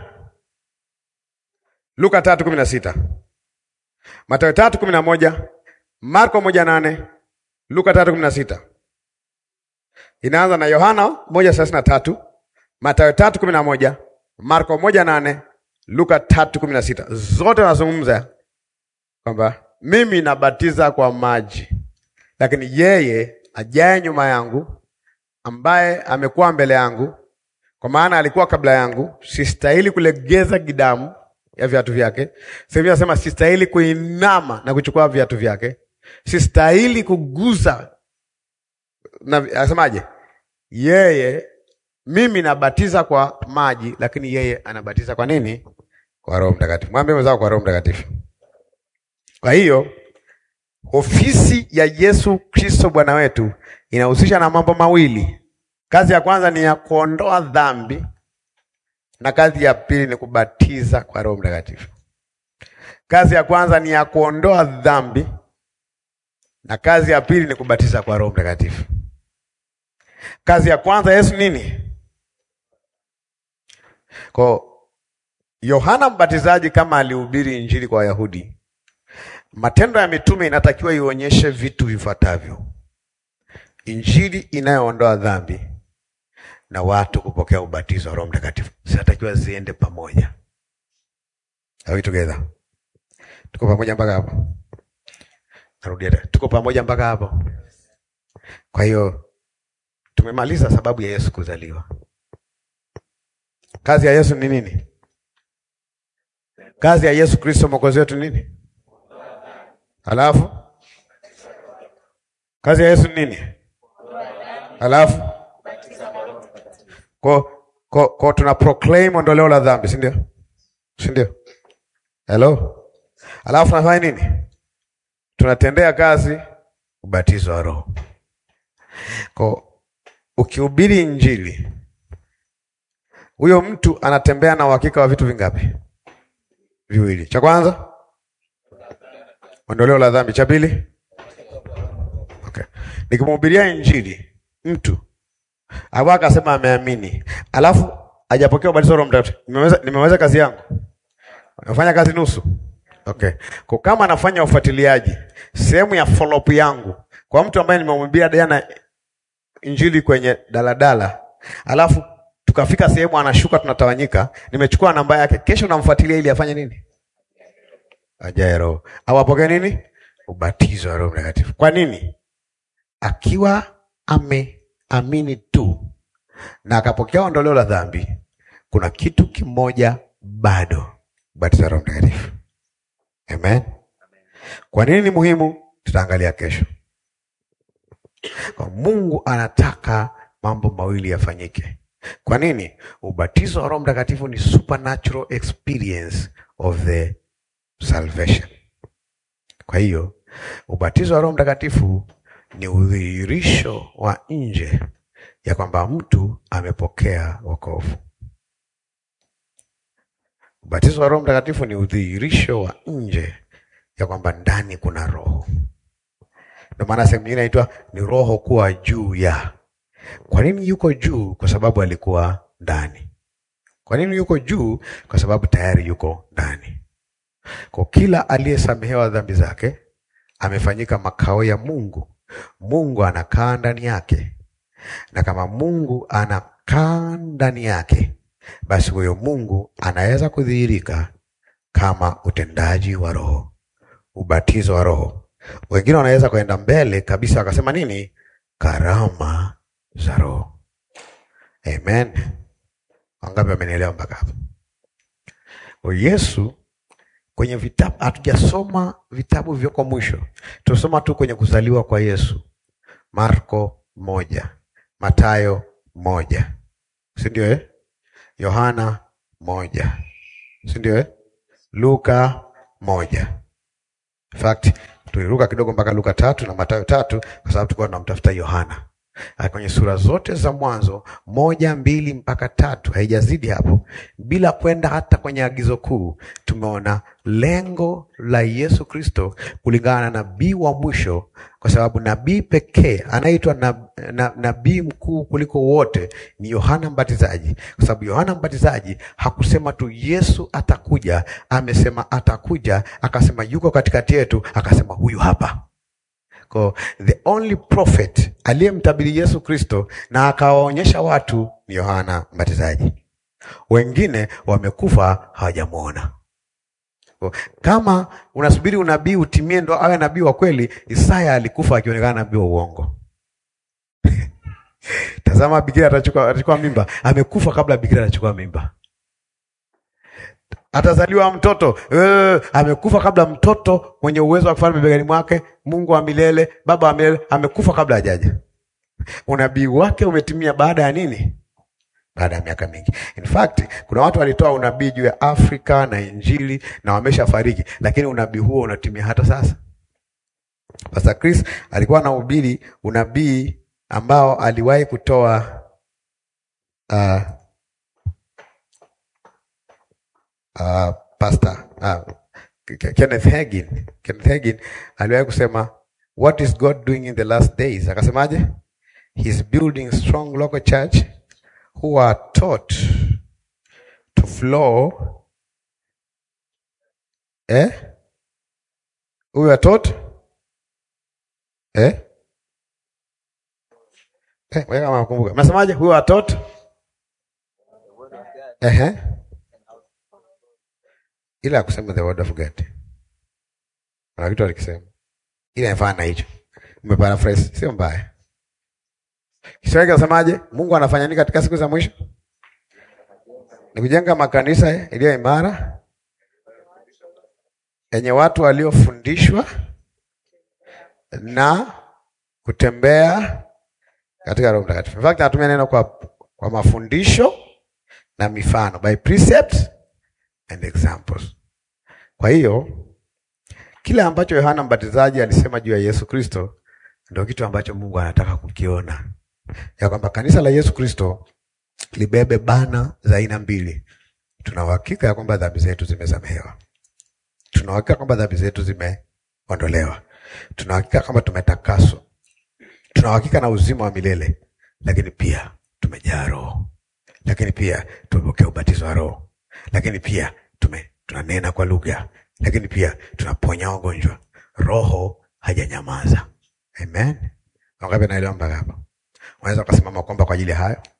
Luka tatu kumi na sita Mathayo tatu kumi na moja Marko moja nane Luka tatu kumi na sita Inaanza na Yohana moja thelathini na tatu Mathayo tatu kumi na moja Marko moja nane Luka tatu kumi na sita Zote nazungumza kwamba mimi nabatiza kwa maji, lakini yeye ajaye nyuma yangu, ambaye amekuwa mbele yangu, kwa maana alikuwa kabla yangu, sistahili kulegeza gidamu ya viatu vyake. Sasa hivi nasema sistahili kuinama na kuchukua viatu vyake, sistahili kugusa na asemaje? Yeye mimi nabatiza kwa maji, lakini yeye anabatiza kwa nini? Kwa Roho Mtakatifu. Mwambie mwenzako kwa Roho Mtakatifu. Kwa hiyo ofisi ya Yesu Kristo Bwana wetu inahusisha na mambo mawili. Kazi ya kwanza ni ya kuondoa dhambi na kazi ya pili ni kubatiza kwa Roho Mtakatifu. Kazi ya kwanza ni ya kuondoa dhambi na kazi ya pili ni kubatiza kwa Roho Mtakatifu. Kazi ya kwanza Yesu nini? Kwa Yohana Mbatizaji kama alihubiri injili kwa Wayahudi, Matendo ya Mitume inatakiwa ionyeshe vitu vifuatavyo: injili inayoondoa dhambi na watu kupokea ubatizo wa Roho Mtakatifu, zinatakiwa ziende pamoja. Are we together? Tuko pamoja mpaka hapo? Narudia tena, tuko pamoja mpaka hapo? Kwa hiyo tumemaliza sababu ya Yesu kuzaliwa. Kazi ya Yesu ni nini? Kazi ya Yesu Kristo mwokozi wetu nini? Halafu kazi ya Yesu ni nini? Halafu ko ko ko tuna proclaim ondoleo la dhambi, si ndio? Si ndio? Hello. Halafu tunafanya nini? Tunatendea kazi ubatizo wa Roho. Ko ukihubiri Injili, huyo mtu anatembea na uhakika wa vitu vingapi? Viwili. Cha kwanza ondoleo la dhambi. Cha pili, okay, nikimhubiria Injili mtu au akasema ameamini, alafu hajapokea ubatizo wa Roho Mtakatifu, nimeweza nimeweza kazi yangu, nafanya kazi nusu. Okay, kwa kama anafanya ufuatiliaji, sehemu ya follow up yangu kwa mtu ambaye nimemhubiria jana Injili kwenye daladala, alafu tukafika sehemu anashuka, tunatawanyika, nimechukua namba yake, kesho namfuatilia ili afanye nini? ajaye Roho au apokee nini? Ubatizo wa Roho Mtakatifu. Kwa nini? Akiwa ameamini tu na akapokea ondoleo la dhambi, kuna kitu kimoja bado, ubatizo wa Roho Mtakatifu. Amen. Kwa nini ni muhimu? Tutaangalia kesho. Kwa Mungu anataka mambo mawili yafanyike. Kwa nini? Ubatizo wa Roho Mtakatifu ni supernatural experience of the salvation. Kwa hiyo ubatizo wa Roho Mtakatifu ni udhihirisho wa nje ya kwamba mtu amepokea wokovu. Ubatizo wa Roho Mtakatifu ni udhihirisho wa nje ya kwamba ndani kuna Roho. Ndio maana sehemu nyingine inaitwa ni Roho kuwa juu ya. Kwa nini yuko juu? Kwa sababu alikuwa ndani. Kwa nini yuko juu? Kwa sababu tayari yuko ndani. Kwa kila aliyesamehewa dhambi zake amefanyika makao ya Mungu. Mungu anakaa ndani yake, na kama Mungu anakaa ndani yake, basi huyo Mungu anaweza kudhihirika kama utendaji wa Roho, ubatizo wa Roho. Wengine wanaweza kwenda mbele kabisa wakasema nini? Karama za Roho. Amen. Wangapi wamenielewa mpaka hapo? Kwa Yesu kwenye vitabu hatujasoma vitabu vyoko mwisho, tunasoma tu kwenye kuzaliwa kwa Yesu. Marko moja, Matayo moja, si ndio eh? Yohana moja, si ndio eh? Luka moja. In fact tuliruka kidogo mpaka Luka tatu na Matayo tatu kwa sababu tulikuwa tunamtafuta Yohana. Na kwenye sura zote za mwanzo moja mbili mpaka tatu haijazidi hapo, bila kwenda hata kwenye agizo kuu, tumeona lengo la Yesu Kristo kulingana na nabii wa mwisho, kwa sababu nabii pekee anaitwa na, na, nabii mkuu kuliko wote ni Yohana Mbatizaji, kwa sababu Yohana Mbatizaji hakusema tu Yesu atakuja, amesema atakuja, akasema yuko katikati yetu, akasema huyu hapa Kwa the only prophet aliyemtabiri Yesu Kristo na akawaonyesha watu ni Yohana Mbatizaji. Wengine wamekufa hawajamwona. Kwa, Kama unasubiri unabii utimie ndo awe nabii wa kweli, Isaya alikufa akionekana nabii wa uongo. Tazama, bikira atachukua atachukua mimba, amekufa kabla bikira atachukua mimba. Atazaliwa mtoto eh, amekufa kabla mtoto mwenye uwezo wa kufanya mabegani mwake. Mungu wa milele, Baba wa milele, amekufa kabla hajaja. Unabii wake umetimia baada ya nini? Baada ya miaka mingi. In fact, kuna watu walitoa unabii juu ya Afrika na Injili na wameshafariki, lakini unabii huo unatimia hata sasa. Pastor Chris alikuwa anahubiri unabii ambao aliwahi kutoa uh, uh, Pastor uh, Kenneth Hagin. Kenneth Hagin aliwahi kusema what is God doing in the last days? Akasemaje? He's building strong local church who are taught to flow eh? Who are taught eh? Eh, wewe kama unakumbuka. Mnasemaje? Who are taught eh? Ila kusema the word of God. Kuna kitu alikisema. Ila inafanya na hicho. Umeparaphrase, sio mbaya. Kiswahili kinasemaje? Mungu anafanya nini katika siku za mwisho? Ni kujenga makanisa iliyo imara yenye watu waliofundishwa na kutembea katika Roho Mtakatifu. In fact, natumia neno kwa, kwa mafundisho na mifano, by precepts and examples. Kwa hiyo kile ambacho Yohana Mbatizaji alisema juu ya Yesu Kristo ndio kitu ambacho Mungu anataka kukiona, ya kwamba kanisa la Yesu Kristo libebe bana za aina mbili. Tuna uhakika ya kwamba dhambi zetu zimesamehewa, tuna uhakika kwamba dhambi zetu zimeondolewa, tuna uhakika kwamba tumetakaswa, tuna uhakika na uzima wa milele, lakini pia tumejaa Roho, lakini pia tumepokea ubatizo wa Roho, lakini pia tume tunanena kwa lugha, lakini pia tunaponya wagonjwa. Roho hajanyamaza. Amen. Wangapi naelewa mpaka hapa? Unaweza ukasimama kuomba kwa ajili ya hayo?